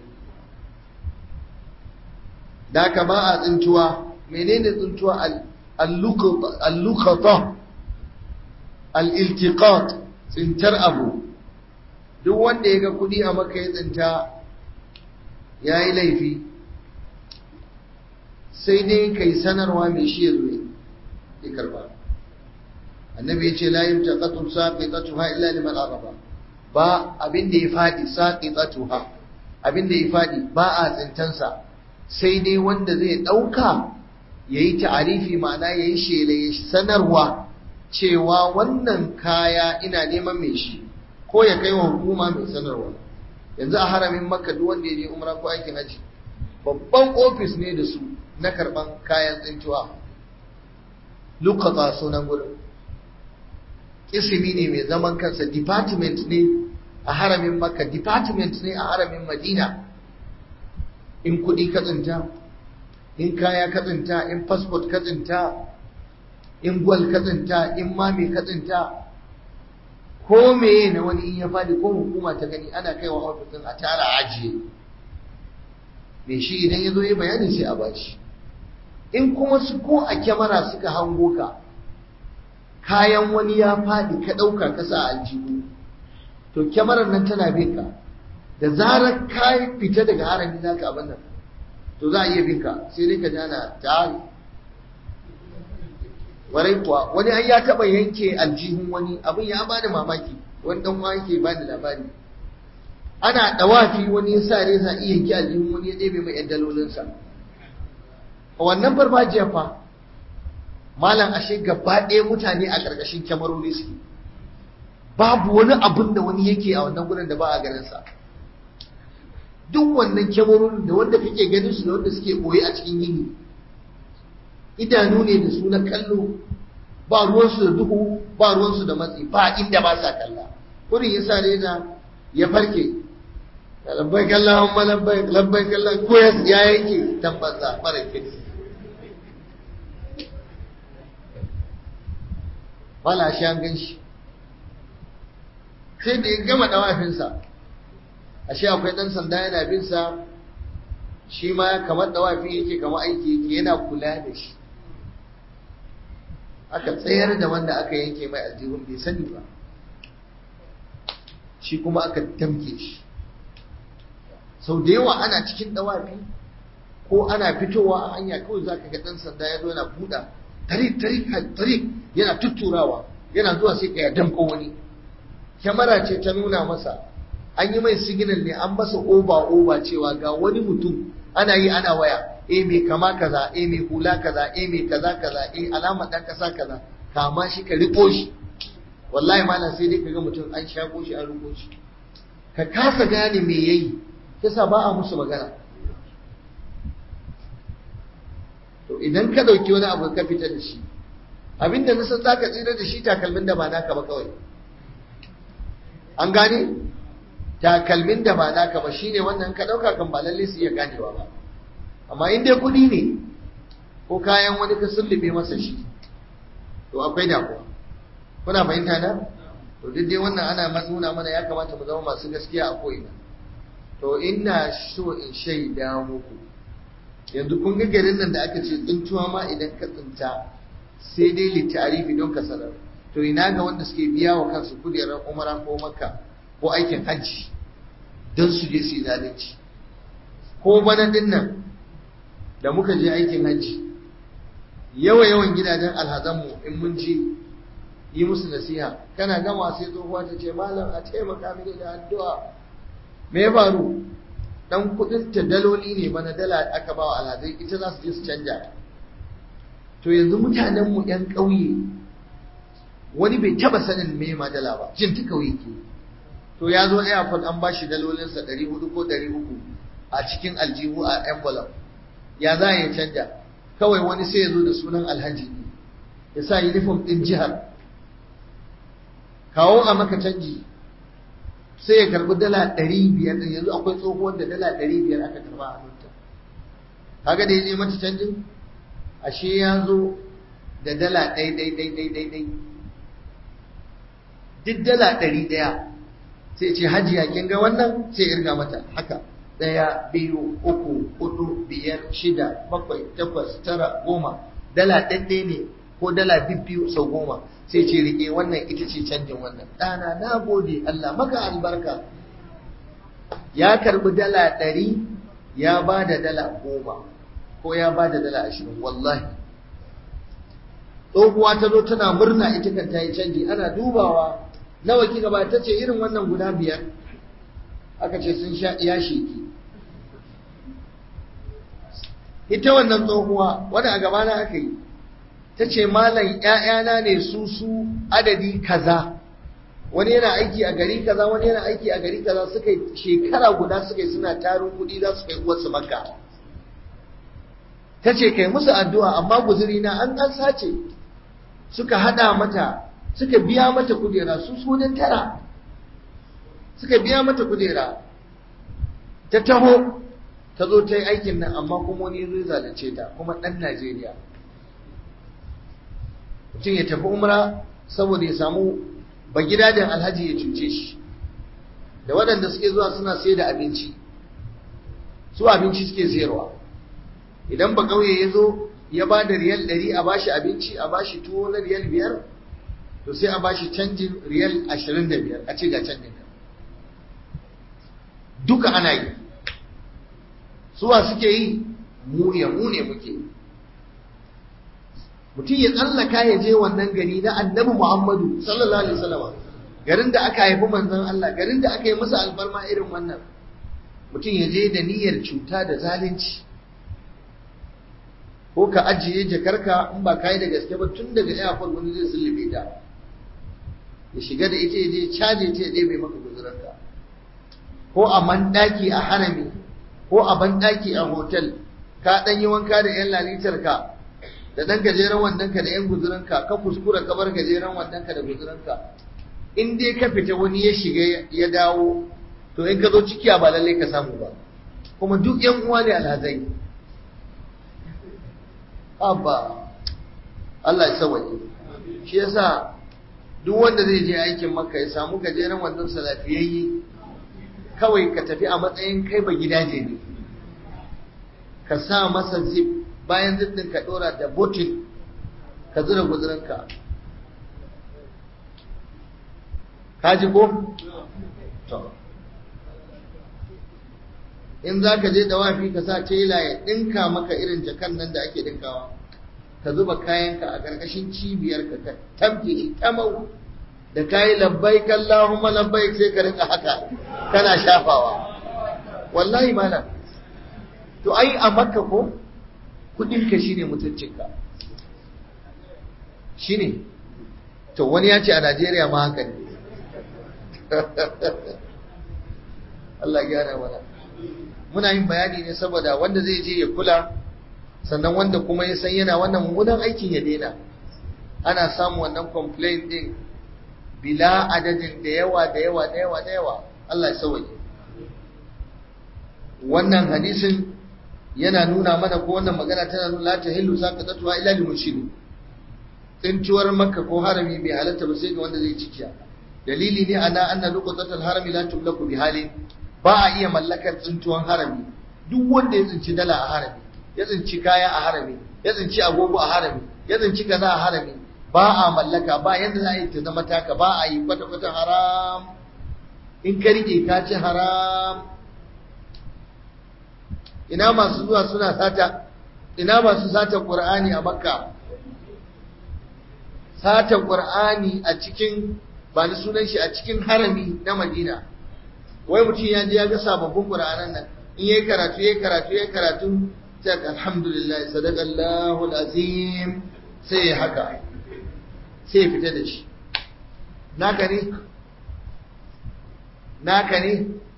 da ka ba a tsintuwa menene tsintuwa al-luqata al-iltiqat tsintar abu duk wanda ya ga kudi a maka ya tsinta ya yi laifi sai dai kai sanarwa mai shi ya zo ya karba annabi ya ce la yumtaqatu saqitatuha illa liman araba ba abin da ya fadi saqitatuha abin da ya fadi ba a tsintansa sai dai wanda zai dauka yayi ta'arifi ma'ana yayi shela ya sanarwa cewa wannan kaya ina neman mai shi ko ya kai wa hukuma mai sanarwa yanzu a haramin makka duk wanda ya je umra ko aikin haji babban ofis ne da su na karban kayan tsintuwa lukata sunan gudun isimi ne mai zaman kansa department ne a haramin makka department ne a haramin madina in kudi katsinta in kaya katsinta in passport katsinta in gwal katsinta in mami katsinta ko meye na wani in ya fadi ko hukuma ta gani ana kaiwa ofisin a tara ajiye mai shi idan ya zo yi bayani sai a bashi in kuma su ko a kyamara suka hango ka kayan wani ya faɗi ka ɗauka ka sa aljihu to kyamarar nan tana bin ka da zarar ka fita daga harami za ka abin nan to za a iya bin ka sai dai ka jana tari warai kuwa wani an ya taɓa yanke aljihun wani abin ya bada mamaki wani ɗan uwa yake bada labari ana ɗawafi wani ya sa reza iya yanke aljihun wani ya ɗebe mai ‘yan dalolinsa a wannan farfajiyar fa malam ashe gaba ɗaya mutane a ƙarƙashin kyamarori suke babu wani abun da wani yake a wannan gudun da ba a ganin sa duk wannan kyamarorin da wanda kake ganin su da wanda suke boye a cikin yini idanu ne da su na kallo ba ruwansu da duhu ba ruwansu da matsi ba inda ba sa kalla kurin yasa ne na ya farke labbai kallon ma labbai labbai kallon ko ya yanke tabbasa mara kirki wala shi an gan shi sai da ya gama dawafinsa ashe akwai dan sanda yana bin sa shi ma kamar dawafi yake kamar aiki yake yana kula da shi aka tsayar da wanda aka yanke mai aljihun bai sani ba shi kuma aka damke shi sau da yawa ana cikin dawafi ko ana fitowa a hanya kawai zaka ga dan sanda ya zo yana buɗa tarik tarik tarik yana tutturawa yana zuwa sai ka ya damko wani kyamara ce ta nuna masa an yi mai signal ne an masa oba oba cewa ga wani mutum ana yi ana waya e mai kama kaza e mai hula kaza e mai kaza kaza e alama dan kasa kaza kama shi ka riko shi wallahi malam sai dai kaga mutum an shago shi an riko shi ka kasa gane me yayi yasa ba a musu magana to idan ka dauki wani abu ka fita da shi abinda na san zaka tsira da shi takalmin da ba naka ba kawai an gane takalmin da ba naka ba shine wannan ka dauka kan ba lalle su iya ganewa ba amma in dai kudi ne ko kayan wani ka sullube masa shi to akwai damuwa kuna fahimta na to duk dai wannan ana nuna mana ya kamata mu zama masu gaskiya a ko'ina to ina so in shaida muku yanzu kun ga garin nan da aka ce tsintuwa ma idan ka tsinta sai dai littarifi don ka sanar to ina ga wanda suke biya wa kansu kujerar umara ko makka ko aikin hajji don su je su yi zalunci ko bana din nan da muka je aikin hajji yawa yawan gidajen alhazanmu in mun je yi musu nasiha kana gama sai tsohuwa ta ce malam a taimaka mini da addu'a me ya faru dan kudin ta daloli ne bana dala aka ba wa alhazai ita za su je su canja to yanzu mutanenmu yan ƙauye wani bai taba sanin me ma dala ba jin ta kauye ke to ya zo airport an bashi dalolinsa 400 ko 300 a cikin aljihu a envelope ya za ya canja kawai wani sai ya zo da sunan alhaji ne ya sa uniform din jihar kawo a maka canji sai ya karbi dala 500 din yanzu akwai tsohuwar da dala 500 aka karba a hannunta kaga da ya je mata canjin ashe ya zo da dala ɗai ɗai ɗai ɗai ɗai ɗai duk dala ɗari ɗaya sai ce hajiya kin ga wannan sai irga mata haka ɗaya biyu uku hudu biyar shida bakwai takwas tara goma dala ɗaɗɗe ne ko dala bibbiyu sau goma sai ce rike wannan ita ce canjin wannan ɗana na gode Allah maka albarka ya karbi dala ɗari ya ba da dala goma ko ya ba da dala ashirin wallahi tsohuwa ta zo tana murna ita kan ta yi canji ana dubawa nawa kika ba ta ce irin wannan guda biyar aka ce sun sha ya sheki ita wannan tsohuwa wadda a gabana aka yi ta ce malam ‘ya'yana ne su su adadi kaza wani yana aiki a gari kaza wani yana aiki a gari kaza suka yi shekara guda suka yi suna tarin kuɗi za su kai uwarsu maka ta ce kai musu addu'a amma guzuri na an an sace suka hada mata suka biya mata kujera su sunan tara suka biya mata kujera ta taho ta zo ta yi aikin nan amma kuma wani zai zalunce ta kuma ɗan Najeriya mutum ya tafi umra saboda ya samu ba gidajen alhaji ya cuce shi da waɗanda suke zuwa suna sai da abinci su abinci suke sayarwa idan ba ƙauye ya zo ya ba da riyal ɗari a bashi abinci a bashi tuwo na riyal biyar to sai a bashi canjin riyal ashirin da biyar a ce ga canjin ka duka ana yi suwa suke yi mu ya mu ne muke mutum ya tsallaka ya je wannan gari na annabi muhammadu sallallahu alaihi wasallam garin da aka haifi manzon Allah garin da aka yi masa alfarma irin wannan mutum ya je da niyyar cuta da zalunci ko ka ajiye jakarka in ba kai da gaske ba tun daga airport wani zai sullube ta ya shiga da ita ya je caje ta ya ɗebe maka guzuranka ko a mandaki a harami ko a banɗaki a hotel ka ɗan yi wanka da ‘yan lalitar ka da ɗan gajeren wandonka da ‘yan guzurinka ka kuskura ka bar gajeren wandonka da guzurinka in dai ka fita wani ya shiga ya dawo to in ka zo cikiya ba lallai ka samu ba kuma duk ‘yan uwa ne alhazai abba Allah ya sawaye shi yasa duk wanda zai je aikin maka ya samu gajeren wandon sa lafiyayye kawai ka tafi a matsayin kai ba gidaje ne ka sa masa zip bayan zip din ka dora da botin ka zura guzurinka ka ji ko? to in za ka je da wafi ka sa tela ya ɗinka maka irin jakan nan da ake ɗinkawa ka zuba kayanka a ƙarƙashin cibiyarka ka tabke shi tamau da kayi labbai kallahumma labbai sai ka rinka haka kana shafawa wallahi mana to ai a makka ko kudinka shine mutuncinka shine to wani ya ce a Najeriya ma haka ne Allah gyara mana muna yin bayani ne saboda wanda zai je ya kula sannan wanda kuma ya san yana wannan mummunan aikin ya daina ana samu wannan complaint din bila adadin da yawa da yawa da yawa da yawa Allah ya sauke wannan hadisin yana nuna mana ko wannan magana tana nuna la tahillu saqatatuha illa lil mushrik tsintuwar makka ko harami bai halatta ba sai ga wanda zai cikiya dalili ne ana anna luqatatul harami la tumlaku bi halin ba a iya mallakar tsintuwan harami duk wanda ya tsinci dala a harami ya tsinci kaya a harami ya tsinci agogo a harami ya tsinci kaza a harami ba a mallaka ba yanda za a yi ta zama taka ba a yi kwata-kwata haram in ka rike ka ci haram ina masu zuwa suna sata ina masu sata qur'ani a makka sata qur'ani a cikin ba ni sunan shi a cikin harami na madina wai mutum ya je ya ga sababbin qur'anan nan in yayi karatu yayi karatu yayi karatu sai alhamdulillah sadaqallahu alazim sai haka sai fita da shi naka ne naka ne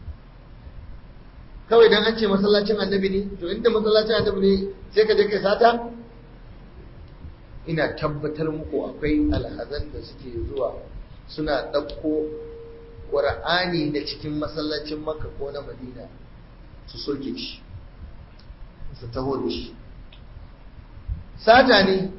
kawai dan an ce masallacin annabi ne to inda masallacin annabi ne sai ka je kai sata ina tabbatar muku akwai alhazan da suke zuwa suna ɗauko ƙur'ani da cikin masallacin makka ko na madina su soke shi su taho da shi sata ne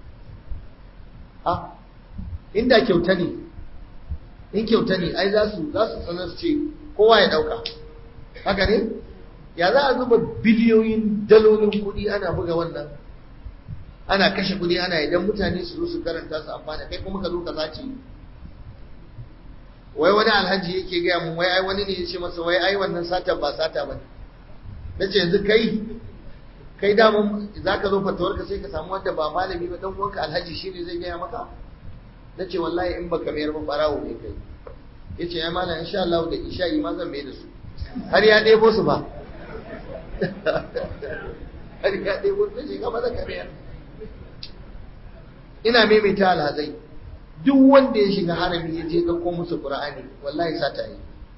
a inda kyauta ne in kyauta ne ai za su za su sanar su ce kowa ya dauka haka ne ya za a zuba biliyoyin dalolin kuɗi ana buga wannan ana kashe kuɗi ana idan mutane su zo su karanta su amfana kai kuma ka zo ka sace wai wani alhaji yake gaya mun wai ai wani ne ya ce masa wai ai wannan sata ba sata ba ne na ce yanzu kai kai daman za ka zo fatawarka sai ka samu wanda ba malami ba dan uwanka alhaji shi ne zai gaya maka na ce wallahi in baka mayar ba barawo ne kai ya ce ya malam insha Allah da isha'i ma zan mai da su har ya ɗebo su ba har ya ɗebo su ce gaba da kamar ina maimaita alhazai duk wanda ya shiga harami ya je ɗauko musu qur'ani wallahi sata yi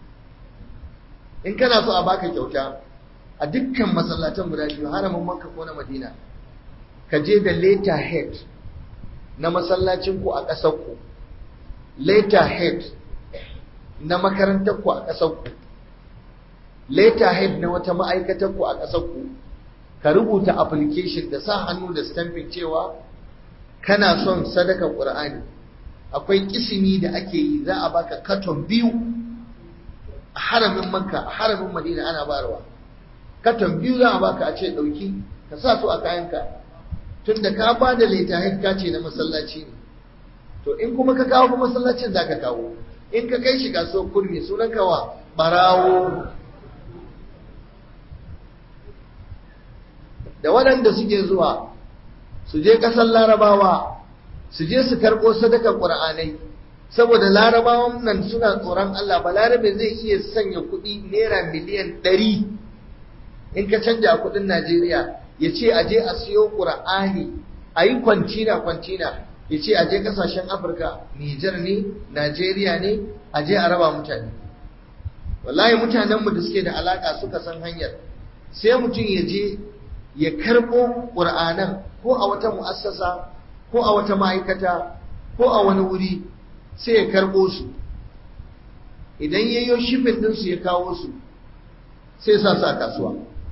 in kana so a baka kyauta a dukkan masallatan guda biyu haramin makka ko na madina ka je da letter head na masallacin ku a ƙasar ku letter head na makarantar ku a ƙasar ku letter head na wata ma'aikatar ku a ƙasar ku ka rubuta application da sa hannu da stamping cewa kana son sadaka qur'ani akwai kisimi da ake yi za a baka katon biyu a haramin makka a haramin madina ana barwa katon biyu za a baka a ce ɗauki ka sa su a kayanka tun da ka ba da littafin ka ce na masallaci ne to in kuma ka kawo kuma masallacin za ka kawo in ka kai shi kasuwar kurmi sunan kawa barawo da waɗanda suke zuwa su je ƙasar larabawa su je su karɓo sadakar ƙur'anai saboda larabawan nan suna tsoron Allah ba larabe zai iya sanya kuɗi naira miliyan ɗari in ka canja kudin Najeriya ya ce a je a siyo Qur'ani a yi kwantina kwantina ya ce a je kasashen Afirka Nijar ne Najeriya ne a je a raba mutane wallahi mutanenmu da suke da alaka suka san hanyar sai mutum ya je ya karɓo ƙur'anan ko a wata mu'assasa ko a wata ma'aikata ko a wani wuri sai ya karɓo su idan ya yi shifin ɗinsu ya kawo su sai sa su a kasuwa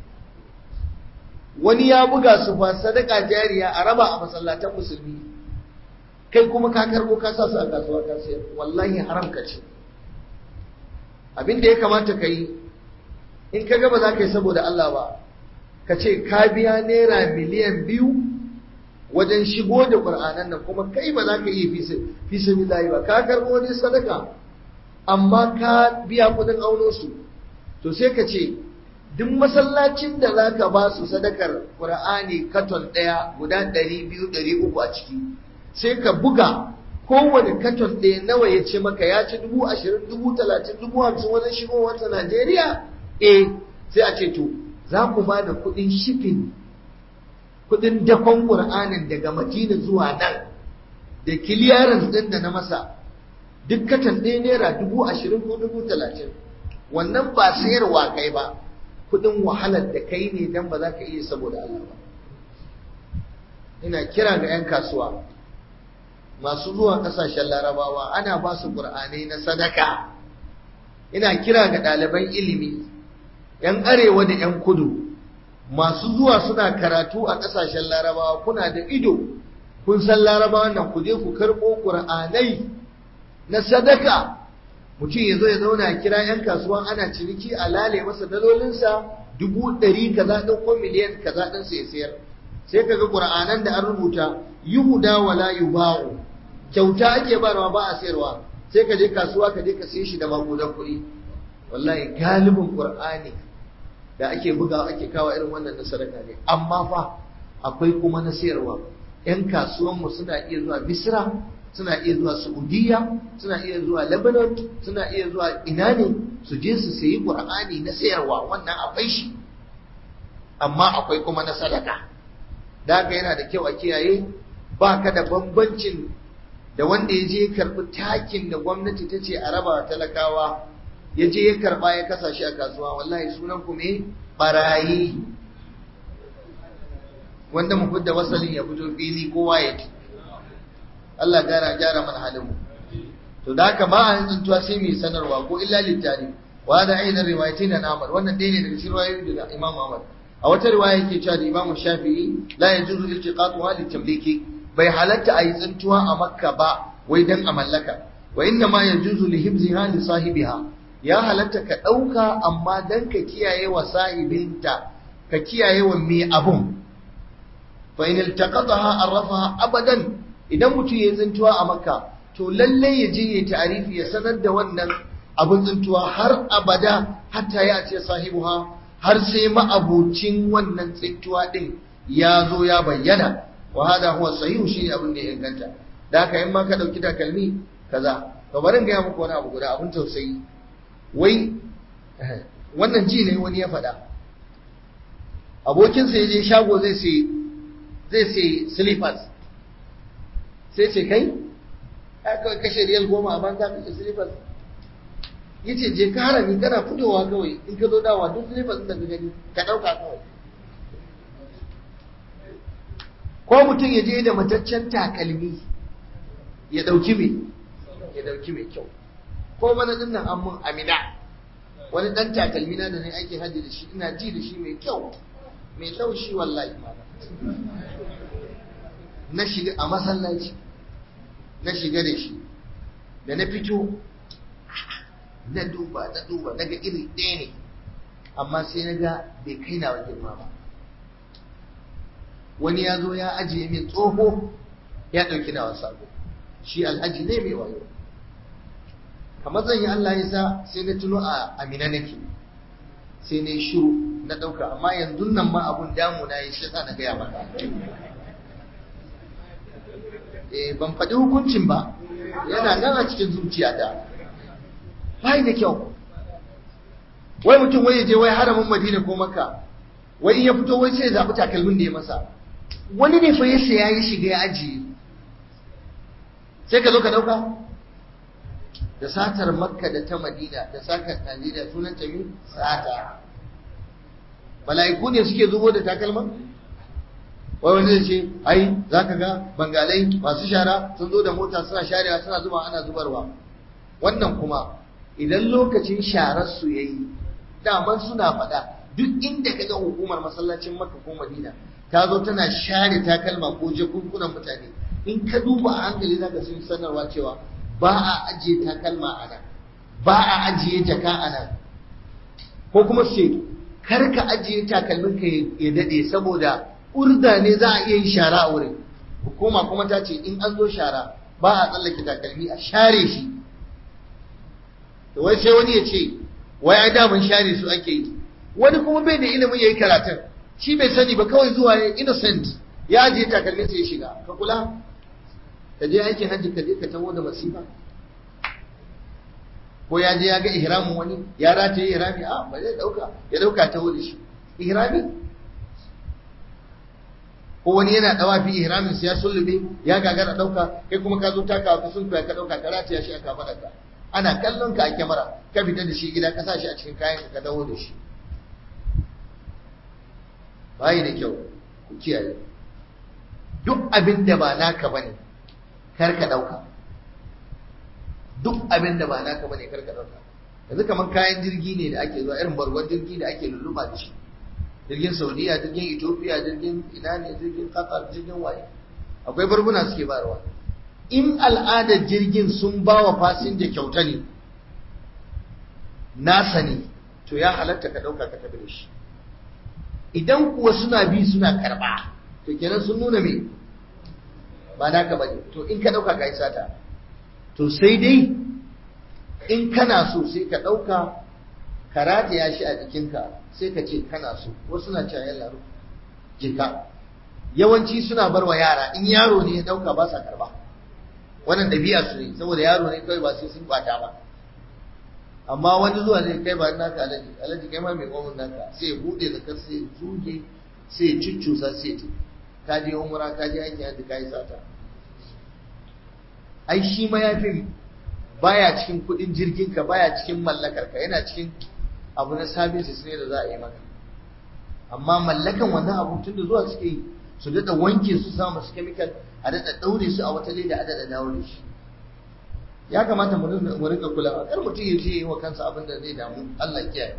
wani ya buga su fa sadaka jariya a raba a masallatan musulmi kai kuma ka karɓo ka sa su a kasuwa ka sayar wallahi haram ka ce abin da ya kamata ka yi in ka gaba za ka yi saboda Allah ba ka ce ka biya naira miliyan biyu wajen shigo da ƙur'anan nan kuma kai ba za ka iya fi sabilillahi ba ka karɓo wani sadaka amma ka biya kuɗin auno su to sai ka ce duk masallacin da za ka ba su sadakar ƙur'ani katon ɗaya guda ɗari biyu ɗari uku a ciki sai ka buga kowane katon ɗaya nawa ya ce maka ya ci dubu ashirin dubu talatin dubu hamsin wajen shigowarsa Najeriya eh sai a ce to za ku ba da kuɗin shifin kuɗin dakon ƙur'anin daga Madina zuwa nan da kiliyarin ɗin da na masa duk katan ɗaya naira dubu ashirin ko dubu talatin wannan ba sayarwa kai ba kuɗin wahalar da kai ne dan ba za ka iya saboda Allah ba ina kira ga 'yan kasuwa masu zuwa ƙasashen larabawa ana ba su ƙur'anai na sadaka ina kira ga ɗaliban ilimi 'yan arewa da 'yan kudu masu zuwa suna karatu a ƙasashen larabawa kuna da ido kun san larabawa nan ku je ku karɓo ƙur'anai na sadaka mutum ya zo ya zauna a kira 'yan kasuwa ana ciniki a lale masa dalolinsa dubu ɗari kaza ɗin ko miliyan kaza ɗin sai sayar sai ka ga ƙur'anan da an rubuta yuhuda wala yuba'u kyauta ake barwa ba a sayarwa sai ka je kasuwa ka je ka siye shi da magudan kuɗi wallahi galibin ƙur'ani da ake bugawa ake kawo irin wannan na sadaka ne amma fa akwai kuma na sayarwa 'yan kasuwanmu suna iya zuwa misra suna iya zuwa Saudiya, suna iya zuwa Lebanon, suna iya zuwa ina ne su je su sayi Qur'ani na sayarwa wannan akwai shi. Amma akwai kuma na sadaka. Da haka yana da kyau a kiyaye ba ka da bambancin da wanda ya je ya karɓi takin da gwamnati ta ce a raba talakawa ya je ya karɓa ya kasa shi a kasuwa wallahi sunan ku me barayi wanda mu fidda wasalin ya fito fili kowa ya ci Allah gyara gyara mana halin mu to da haka ba an tsuntuwa sai mai sanarwa ko illa littari wa da aina riwayatin na Ahmad wannan dai ne daga cikin riwayoyi da Imam Ahmad a wata riwaya yake cewa da Imam Shafi'i la yajuzu iltiqatuha litamliki bai halatta ayi tsuntuwa a Makka ba wai dan a mallaka wa inna ma yajuzu li hibziha li sahibiha ya halatta ka dauka amma dan ka kiyaye wa sahibinta ka kiyaye wa mai abun fa in iltaqataha arrafaha abadan idan mutum ya tsintuwa a makka to lalle ya je ya ta'arifi ya sanar da wannan abin tsintuwa har abada hatta ya ce sahibuha har sai ma'abucin wannan tsintuwa din ya zo ya bayyana wa hada huwa sahihu shi abin da ya inganta da haka in ma ka dauki takalmi kaza to bari in ga muku wani abu guda abin tausayi wai wannan ji ne wani ya faɗa abokinsa ya je shago zai sai zai sai slippers sai ce kai aka kashe riyal goma a banza kashe silifas ya ce je ka harami kana fitowa kawai in ka zo dawa duk silifas da ka gani ka ɗauka kawai ko mutum ya je da mataccen takalmi ya ɗauki mai ya ɗauki mai kyau ko mana ɗin nan an mun amina wani ɗan takalmi na da ne ake hajji da shi ina ji da shi mai kyau mai laushi wallahi na shiga a masallaci na shiga da shi da na fito na duba na duba na ga iri ɗaya ne amma sai na ga bai kai na wajen ba wani ya zo ya ajiye min tsoho ya ɗauki na wasa shi alhaji ne mai wayo kamar zan yi Allah ya sa sai na tuno a amina nake sai na yi shiru na ɗauka amma yanzu nan ma abun damu na yi shi sa na gaya maka ban faɗi hukuncin ba yana nan a cikin zuciyata bai da kyau wai mutum wai je wai haramin madina ko maka wai in ya fito wai sai ya zaɓi takalmin da ya masa wani ne fa ya saya ya shiga ya ajiye sai ka zo ka ɗauka da satar makka da ta madina da satar najeriya sunan ta sata mala'iku ne suke zubo da takalman wai wani zai ce ai za ka ga bangalai masu shara sun zo da mota suna sharewa suna zuba ana zubarwa wannan kuma idan lokacin sharar su yayi daman suna faɗa duk inda ka ga hukumar masallacin makka ko madina ta zo tana share takalma ko jakunkunan mutane in ka duba a hankali zaka sun sanarwa cewa ba a ajiye takalma a nan ba a ajiye jaka a nan ko kuma ce kar ka ajiye takalmin ka ya dade saboda urda ne za a iya yin shara a wurin hukuma kuma ta ce in an zo shara ba a tsallake takalmi a share shi da wai sai wani ya ce wai ai daman share su ake yi wani kuma bai da ilimin yayi karatun shi bai sani ba kawai zuwa ya innocent ya ajiye takalmin sai ya shiga ka kula ka je aikin hajji ka je ka taho da masifa ko ya je ya ga ihramin wani ya rataye ihrami a ba zai dauka ya dauka taho da shi ihrami ko wani yana dawa fi ihramin sai ya sullube ya gagara dauka kai kuma ka zo taka ka sun ka dauka ka rataya shi a kafadarka ana kallon ka a kyamara ka fita da shi gida ka sa shi a cikin kayan ka dawo da shi bayi da kyau ku kiyaye duk abin da ba naka bane kar ka dauka duk abin da ba naka bane kar ka dauka yanzu kaman kayan jirgi ne da ake zuwa irin bargon jirgi da ake lulluɓa da shi jirgin saudiya jirgin ethiopia jirgin ina ne jirgin qatar jirgin waye akwai barbuna suke bayarwa in al'adar jirgin sun ba wa fasinja kyauta ne nasa ne to ya halatta ka ɗauka ka tafi da shi idan kuwa suna bi suna karɓa to kenan sun nuna me ba naka bane to in ka ɗauka ka yi sata to sai dai in kana so sai ka ɗauka ka rataya shi a jikinka sai ka ce kana so wasu na cewa yalla jika yawanci suna bar wa yara in yaro ne ya ɗauka ba sa karɓa wannan ɗabi'a su ne saboda yaro ne kawai ba sai sun kwata ba amma wani zuwa zai kai ba naka alaji alaji kai ma mai gwamnan naka sai ya buɗe da kar sai ya zuge sai ya cuccusa sai ya ka je umra ka je aiki hajji ka yi sata ai shi ma ya fi baya cikin kuɗin jirgin ka baya cikin mallakar ka yana cikin abu na services ne da za a yi maka amma mallakan wannan abu tun da zuwa suke yi su daɗa wanke su sa masu chemical a daɗa ɗaure su a wata leda a daɗa dawo da shi ya kamata mu rinka kulawa kar mutum ya je yi wa kansa abin da zai damu Allah kiyaye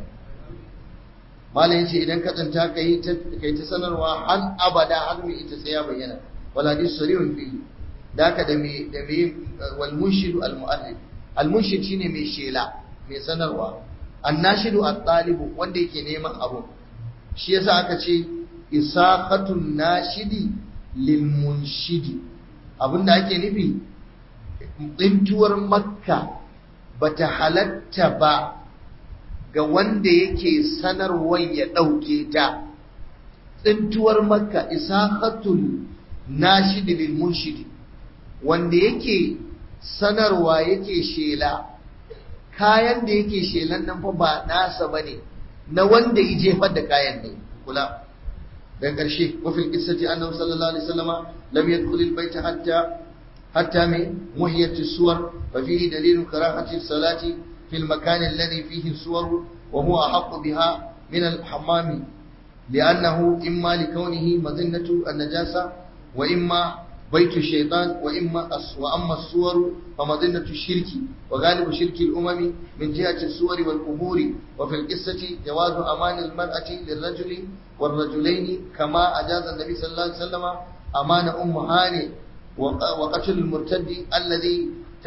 malam yace idan ka tsanta kai ta kai ta sanarwa har abada har mai ita sai ya bayyana wal hadis sarihun fi daka da me da me wal munshid al mu'arrif al munshid shine mai shela mai sanarwa annashidu at talibu wanda yake neman abu shi yasa aka ce isaqatun nashidi lil munshidi abinda ake nufi tsintuwar makka bata halatta ba ga wanda yake sanarwar ya ɗauke ta tsintuwar makka isaqatul nashidi lil munshidi wanda yake sanarwa yake shela kayan da yake shelan nan fa ba nasa bane na wanda ya jefar da kayan ne kula daga ƙarshe wafin qissati annabi sallallahu alaihi wasallama lam yadkhul albayt hatta hatta min muhiyat as-suwar fa fihi dalil karahati as-salati fi al-makan alladhi fihi as-suwar wa huwa ahq biha min al-hammam لأنه إما لكونه مظنة النجاسة وإما بيت الشيطان وإما وأما الصور فمظنة الشرك وغالب شرك الأمم من جهة الصور والقبور وفي القصة جواز أمان المرأة للرجل والرجلين كما أجاز النبي صلى الله عليه وسلم أمان أم هاني وقتل المرتد الذي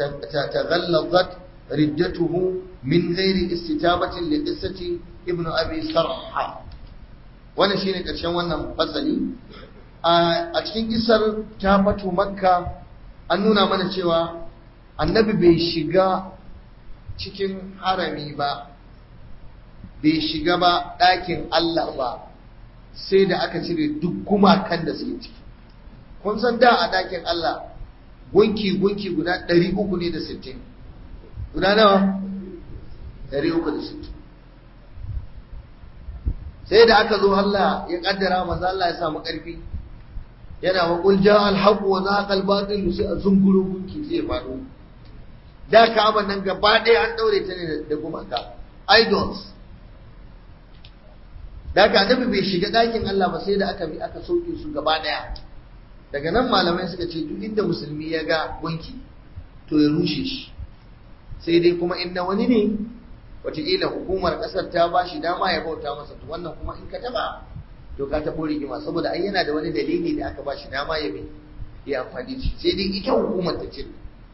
تغلظت ردته من غير استتابة لقصة ابن أبي سرحة wannan shine ƙarshen wannan fasali a cikin isar ta fatu makka an nuna mana cewa annabi bai shiga cikin harami ba bai shiga ba ɗakin Allah ba sai da aka cire duk gumakan da suke ciki kun san da a ɗakin Allah gunki gunki guda 360 guda nawa 360 sai da aka zo Allah ya kaddara manzo Allah ya samu ƙarfi yana wa qul jaa al haqq wa zahaqa al batil sai a zunguro gunki sai ya faɗo da Ka'aba nan gaba ɗaya an daure ta ne da gumaka idols da haka annabi bai shiga ɗakin Allah ba sai da aka bi aka sauke su gaba ɗaya daga nan malamai suka ce duk inda musulmi ya ga gunki to ya rushe shi sai dai kuma in na wani ne wataƙila hukumar ƙasar ta ba shi dama ya bauta masa to wannan kuma in ka taɓa to ka taɓo rigima saboda ai yana da wani dalili da aka ba shi dama ya bi ya amfani da shi sai dai ita hukumar ta ce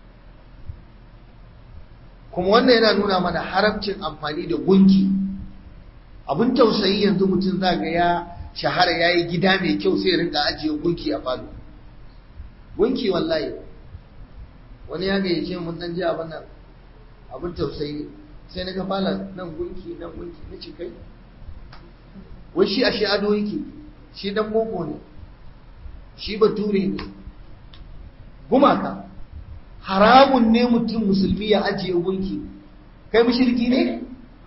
kuma wannan yana nuna mana haramcin amfani da gunki abin tausayi yanzu mutum za ga ya shahara ya yi gida mai kyau sai ya rinka ajiye gunki a falo gunki wallahi wani ya gayyace mun dan ji abin nan abin tausayi sai na ga falon nan gunki nan gunki na ce kai wai shi a shi ado yake shi dan boko ne shi bature ne gumaka haramun ne mutum musulmi ya ajiye gunki kai mushriki ne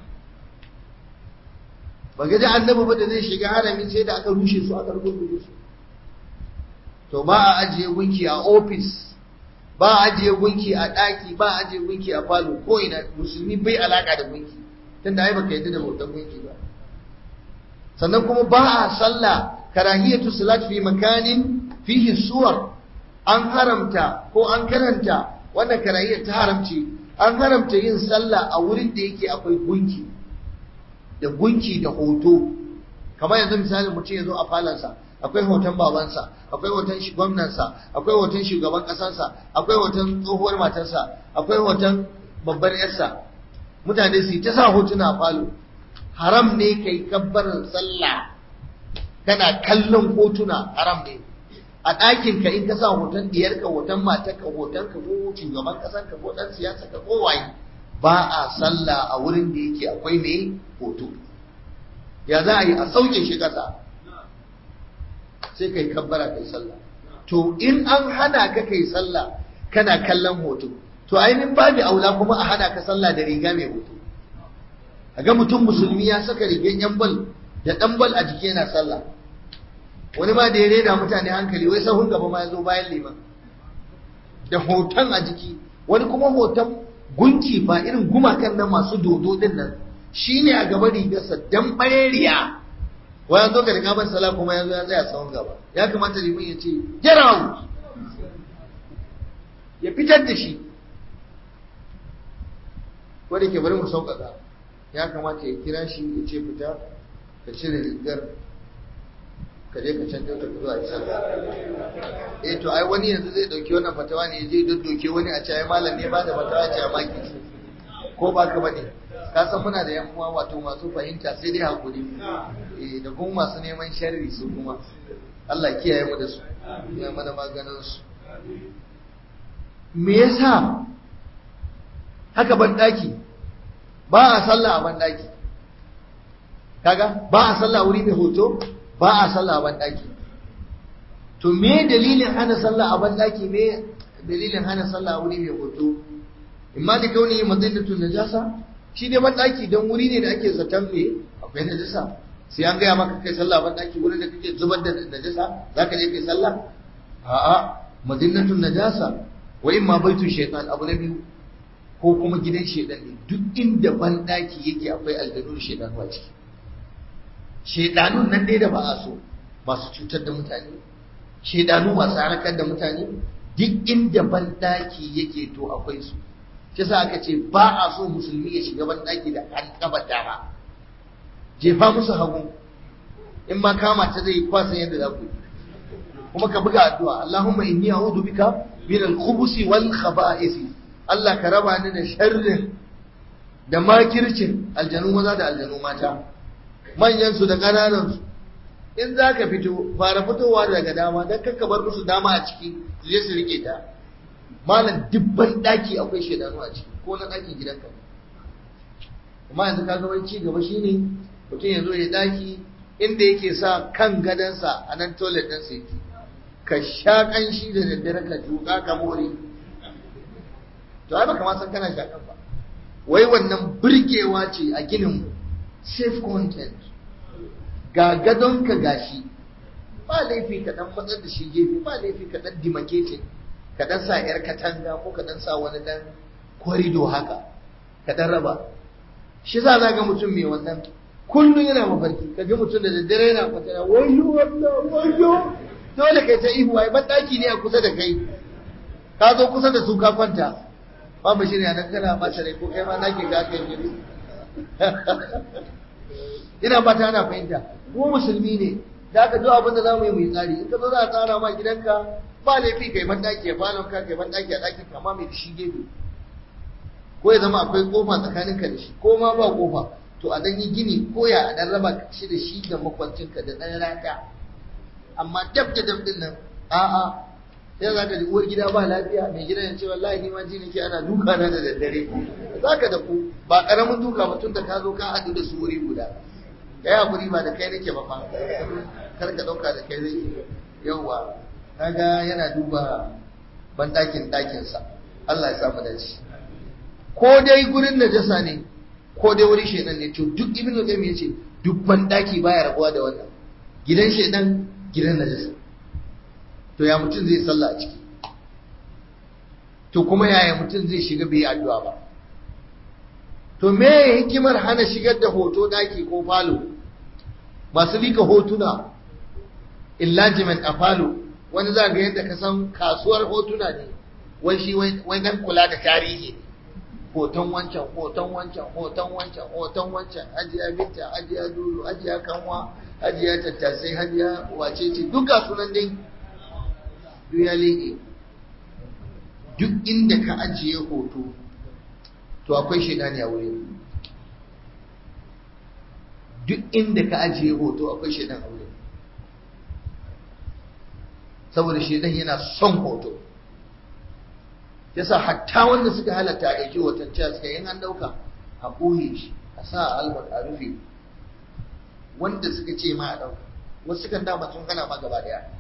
ba ga ji annabi ba da zai shiga harami sai da aka rushe su aka rubuta su to ba a ajiye gunki a ofis ba a ajiye gunki a ɗaki ba a ajiye gunki a falo ko ina musulmi bai alaka da gunki tunda ai baka yadda da bautar gunki ba sannan kuma ba a sallah karahiyatu salat fi makanin fihi suwar an haramta ko an karanta wannan karahiyar ta haramci an haramta yin sallah a wurin da yake akwai gunki da gunki da hoto kamar yanzu misali mutum ya zo a falansa akwai hoton babansa akwai hoton gwamnansa akwai hoton shugaban ƙasarsa akwai hoton tsohuwar matarsa akwai hoton babbar yarsa mutane su ta sa hotuna a falo haram ne kai kabbarin sallah kana kallon hotuna haram ne a ɗakin ka in ka sa hoton diyarka hoton matarka hoton ka ko shugaban ƙasar ka ko ɗan siyasa ka ko waye ba a sallah a wurin da yake akwai mai hoto ya za a yi a sauke shi ƙasa sai kai kabbara kai sallah to in an hana ka kai sallah kana kallon hoto to ainihin babu aula kuma a hana ka sallah da riga mai hoto a ga mutum musulmi ya saka rigar yan bal da ɗan bal a jiki yana sallah wani ma da ya reda mutane hankali wai sahun gaba ma ya zo bayan liman da hoton a jiki wani kuma hoton gunki ba irin gumakan nan masu dodo din nan shine a gaba rigarsa dan bayariya wai an zo ka riga ban sala kuma ya zo ya tsaya sahun gaba ya kamata liman ya ce get out ya fitar da shi wanda ke bari mu sauƙaƙa ya kamata ya kira shi ya ce fita ka cire rigar ka je ka canza ta zuwa isa eh to ai wani yanzu zai dauki wannan fatawa ne zai doddoke wani a cewa malam ne ba da fatawa ce a maki ko ba ka bane ka san muna da yan uwa wato masu fahimta sai dai hakuri eh da kuma masu neman sharri su kuma Allah kiyaye mu da su ya mana maganin su me yasa haka ban daki ba a sallah a ban daki kaga ba a sallah wuri mai hoto ba a sallah a banɗaki to me dalilin hana sallah a banɗaki me dalilin hana sallah a wuri mai hoto imma da kauni madinatu najasa shi dai banɗaki don wuri ne da ake zaton me akwai najasa sai an gaya maka kai sallah a banɗaki wurin da kake zubar da najasa zaka je kai sallah a'a madinatu najasa wa imma baitu shaytan abu na biyu ko kuma gidan shaytan ne duk inda banɗaki yake akwai aljanun shaytan wa ciki shaidanun nan dai da ba a so masu cutar da mutane shaidanu masu harkar da mutane duk inda banɗaki yake to akwai su shi sa aka ce ba a so musulmi ya shiga banɗaki da an kaba dama jefa musu hagu in ma kama ta zai kwasa yadda za ku yi kuma ka buga addu'a Allahumma inni a'udhu bika min al-khubuthi wal khaba'ith Allah ka raba ni da sharrin da makircin aljanu maza da aljanu mata manyansu da ƙananansu in za ka fito fara fitowa daga dama don kakka bar musu dama a ciki su je su rike ta malam dubban ɗaki akwai shaidanu a ciki ko na ɗakin gidanka amma yanzu ka ga wani ci gaba shine mutum ya zo ya ɗaki inda yake sa kan gadonsa a nan toilet ɗinsa yake ka sha ƙanshi da daddare ka tuƙa ka more to ai baka ma san kana shaƙan ba wai wannan burgewa ce a ginin mu safe content ga gadonka gashi ba laifi ka dan matsar da shi gefe ba laifi ka dan demarcating ka dan sa yar katanga ko ka dan sa wani dan corridor haka ka dan raba shi za ga mutum mai wannan kullum yana mafarki ka ga mutum da daddare yana kwatana wayo wannan wayo dole kai ta ihu ai daki ne a kusa da kai ka zo kusa da su ka kwanta ba mu shirya nan kana bata rai ko kai ma nake ga kai ne ina ba ta ana fahimta mu musulmi ne da aka zo abin da za mu yi mu yi tsari in ka zo za a tsara ma gidanka ba laifi kai ban daki a falon ka kai ban daki a dakin ka ma mai da shi gefe ko ya zama akwai kofa tsakaninka da shi ko ma ba kofa to a dan yi gini ko ya a dan raba shi da shi da makwancinka da dan rata amma dab da dab din nan a'a sai za ka ji uwar gida ba lafiya mai gida ya ce wallahi ni ma ji nake ana duka na da daddare za ka da ku ba karamin duka ba tun da ka zo ka haɗu da su wuri guda ka yi hakuri ba da kai nake ba fa kar ka ɗauka da kai zai yauwa kaga yana duba ban ɗakin ɗakinsa Allah ya samu dace ko dai gurin najasa ne ko dai wuri shedan ne to duk ibnu qayyim yace duk ban ɗaki baya rabuwa da wannan gidan shedan gidan najasa to ya mutum zai sallah a ciki to kuma yaya mutum zai shiga bai addu'a ba to me hikimar hana shigar da hoto daki ko falo masu lika hotuna enlargement a falo wani za ga yadda ka san kasuwar hotuna ne wai shi wai dan kula da tarihi hoton wancan hoton wancan hoton wancan hoton wancan hajiya binta hajiya dulu hajiya kanwa hajiya tattasai hajiya wace ce duka sunan dai duk ya liƙe duk inda ka ajiye hoto to akwai shaidani a wurin duk inda ka ajiye hoto akwai shaidan a wurin saboda shaidan yana son hoto yasa hatta wanda suka halatta a ɗauki hoton cewa suka yin an ɗauka a ɓoye shi a sa a albar a rufe wanda suka ce ma a ɗauka wasu sukan dama sun hana ma gaba ɗaya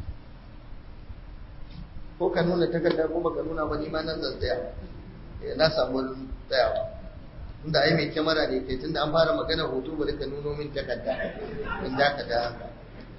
ko ka nuna takarda ko baka nuna ba ni ma nan zan tsaya na samu wurin tsayawa inda ai mai kyamara ne kai tunda an fara magana hoto bari ka nuno min takarda in da ka da haka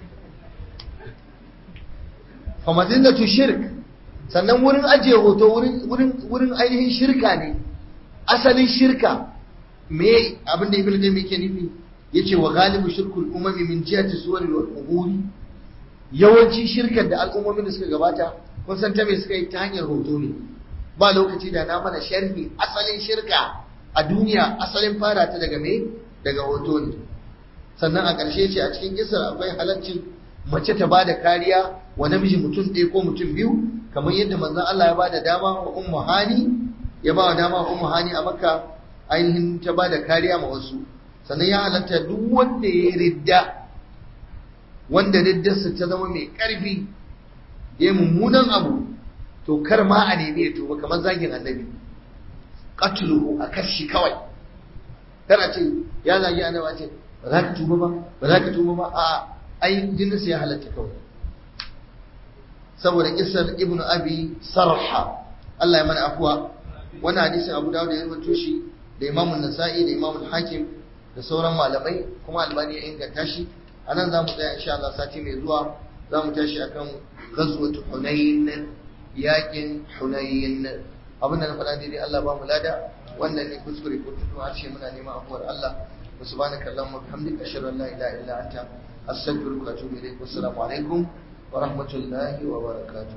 fa madinatu shirk sannan wurin ajiye hoto wurin wurin wurin ainihin shirka ne asalin shirka me abin da ibnu qayyim yake nufi yace wa galibu shirkul umami min jihati suwari wal quburi yawanci shirkar da al'ummomin da suka gabata kun san ta me suka yi ta hanyar hoto ne ba lokaci da na mana sharhi asalin shirka a duniya asalin fara ta daga me daga hoto ne sannan a ƙarshe ce a cikin kisar akwai halaccin mace ta bada kariya wa namiji mutum ɗaya ko mutum biyu kamar yadda manzon Allah ya bada dama wa ummu hani ya ba wa dama wa ummu hani a makka ainihin ta bada kariya ma wasu sannan ya halatta duk wanda ya ridda wanda riddarsa ta zama mai ƙarfi ya mummunan abu to kar ma a nemi ya tuba kamar zagin annabi qatluhu a kashi kawai kana ce ya zagi annabi ce ba za ka tuba ba ba za ka tuba ba a ai jininsa ya halatta kawai saboda kisar ibnu abi sarha Allah ya mana afuwa wannan hadisin Abu Dawud ya rubuto shi da Imam Nasa'i da Imam Hakim da sauran malamai kuma Albani ya inganta shi anan zamu tsaya insha Allah sati mai zuwa zamu tashi akan ghazwat Hunain yakin Hunain abinda na faɗa daidai Allah ba mu lada wannan ne kuskure ko tutu harshe muna neman afuwar Allah subhanaka allahumma bihamdika ashhadu an la ilaha illa anta astaghfiruka wa atubu ilayk wassalamu alaikum wa rahmatullahi wa barakatuh